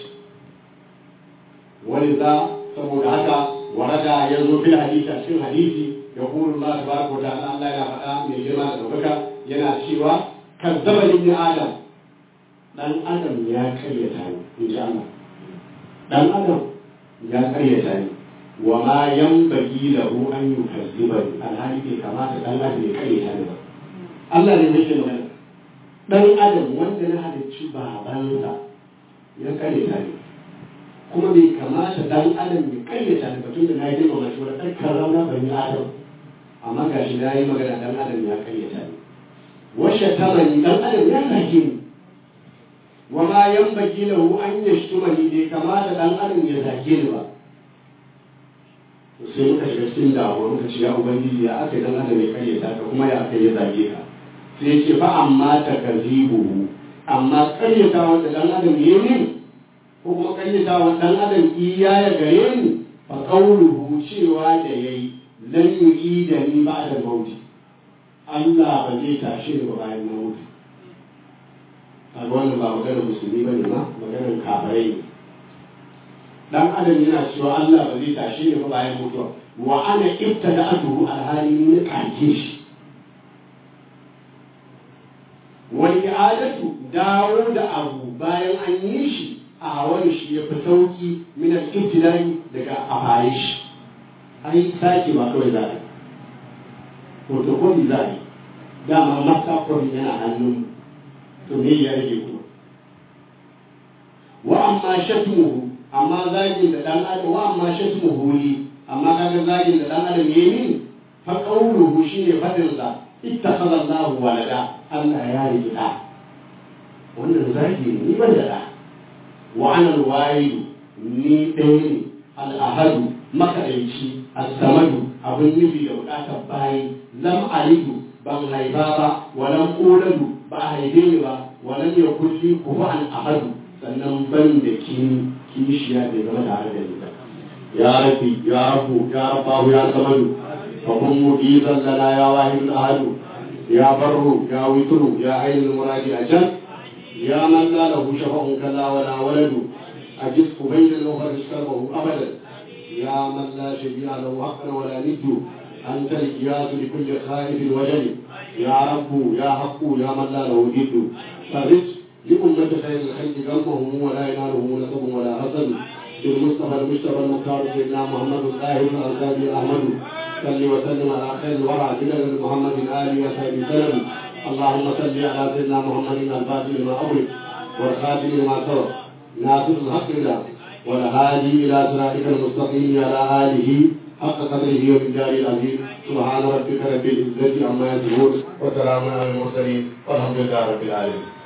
wani za saboda haka warada ya zo fil hadisi a cikin hadisi ya kuru Allah tabaraka wa ta'ala Allah yana faɗa mai girma da ɗaukaka yana cewa kazzaba ibn adam dan adam ya karyata ni in ji Allah dan adam ya karyata ni wa ma yanbaghi lahu an yukazzibani alhali bai kamata dan adam ya karyata ni ba Allah ne yake magana dan adam wanda na halicci babansa ya karyata ni kuma bai kamata dan adam ya karyata ni ba tun da na yi girmama shi wani ɗan rauna bani adam amma ga shi na yi magana dan adam ya karyata ni washe tamani dan adam ya zage ni wa ma yanbaghi lahu an yashtumani bai kamata dan adam ya zage ni ba sai muka shiga cikin damuwa muka ce ya ubangiji ya aka dan adam ya karyata ka kuma ya aka ya zage ka sai ya ce fa amma takazibuhu amma karyata wanda dan adam ya yi ko kuma karyata wa dan adam iya ya gare ni fa qawluhu cewa da yayi lan yu'ida ni ba'da mauti Allah ba zai tashe ni ba bayan na mutu a wannan ba maganar musulmi bane ma maganar kafirai ne dan adam yana cewa Allah ba zai tashe ni ba bayan mutuwa wa ana ibtada atuhu alhali ni kake shi wani adatu dawo da abu bayan an yi shi a wani shi ya fi sauki min al-ibtidai daga a fare shi ai sake ba kawai za a photocopy za a yi dama master copy yana hannun to me ya rage kuma wa amma shatmuhu amma zagin da dan adam wa amma shatmuhu li amma kaga zagin da dan adam yayi min fa qawluhu shine fadin sa ittakhadha Allahu walada Allah ya rike da wannan zagi ne ni ban da da wa ana alwaidu ni ɗaya ne al'ahadu makaɗaici as-samadu abin nufi da buƙatar bayi lam alidu ban haifa ba wa lam uladu ba a haife ni ba ولم يكن لي كفوا أحد sannan ban da kin kishiya bai zama tare da ni ba ya rabbi ya rabbu ya rabbahu ya samadu fa kun mujizan lana ya wahidul ahadu ya barru ya witru ya ainul muradi ajal ya man la lahu shafa'un kalla wala waladu ajis bayna al-mufarris kalbahu abadan ya man la shabi'a lahu haqqan wala niddu أنت القياس لكل خائف وجل يا رب يا حق يا من لا له جد فرج لأمة خير الخلق ذنبهم ولا ينالهم نسب ولا حسد بالمصطفى المجتبى المختار سيدنا محمد الطاهر الأنصاري أحمد صل وسلم على خير الورى بلد محمد آله وصحبه وسلم اللهم صل على سيدنا محمد الفاتح لما أغلق والخاتم لما سبق ناصر الحق لله والهادي إلى صراطك المستقيم على آله حق قدره ومقداره العظيم سبحان ربك رب العزة عما يصفون وسلام على المرسلين والحمد لله رب العالمين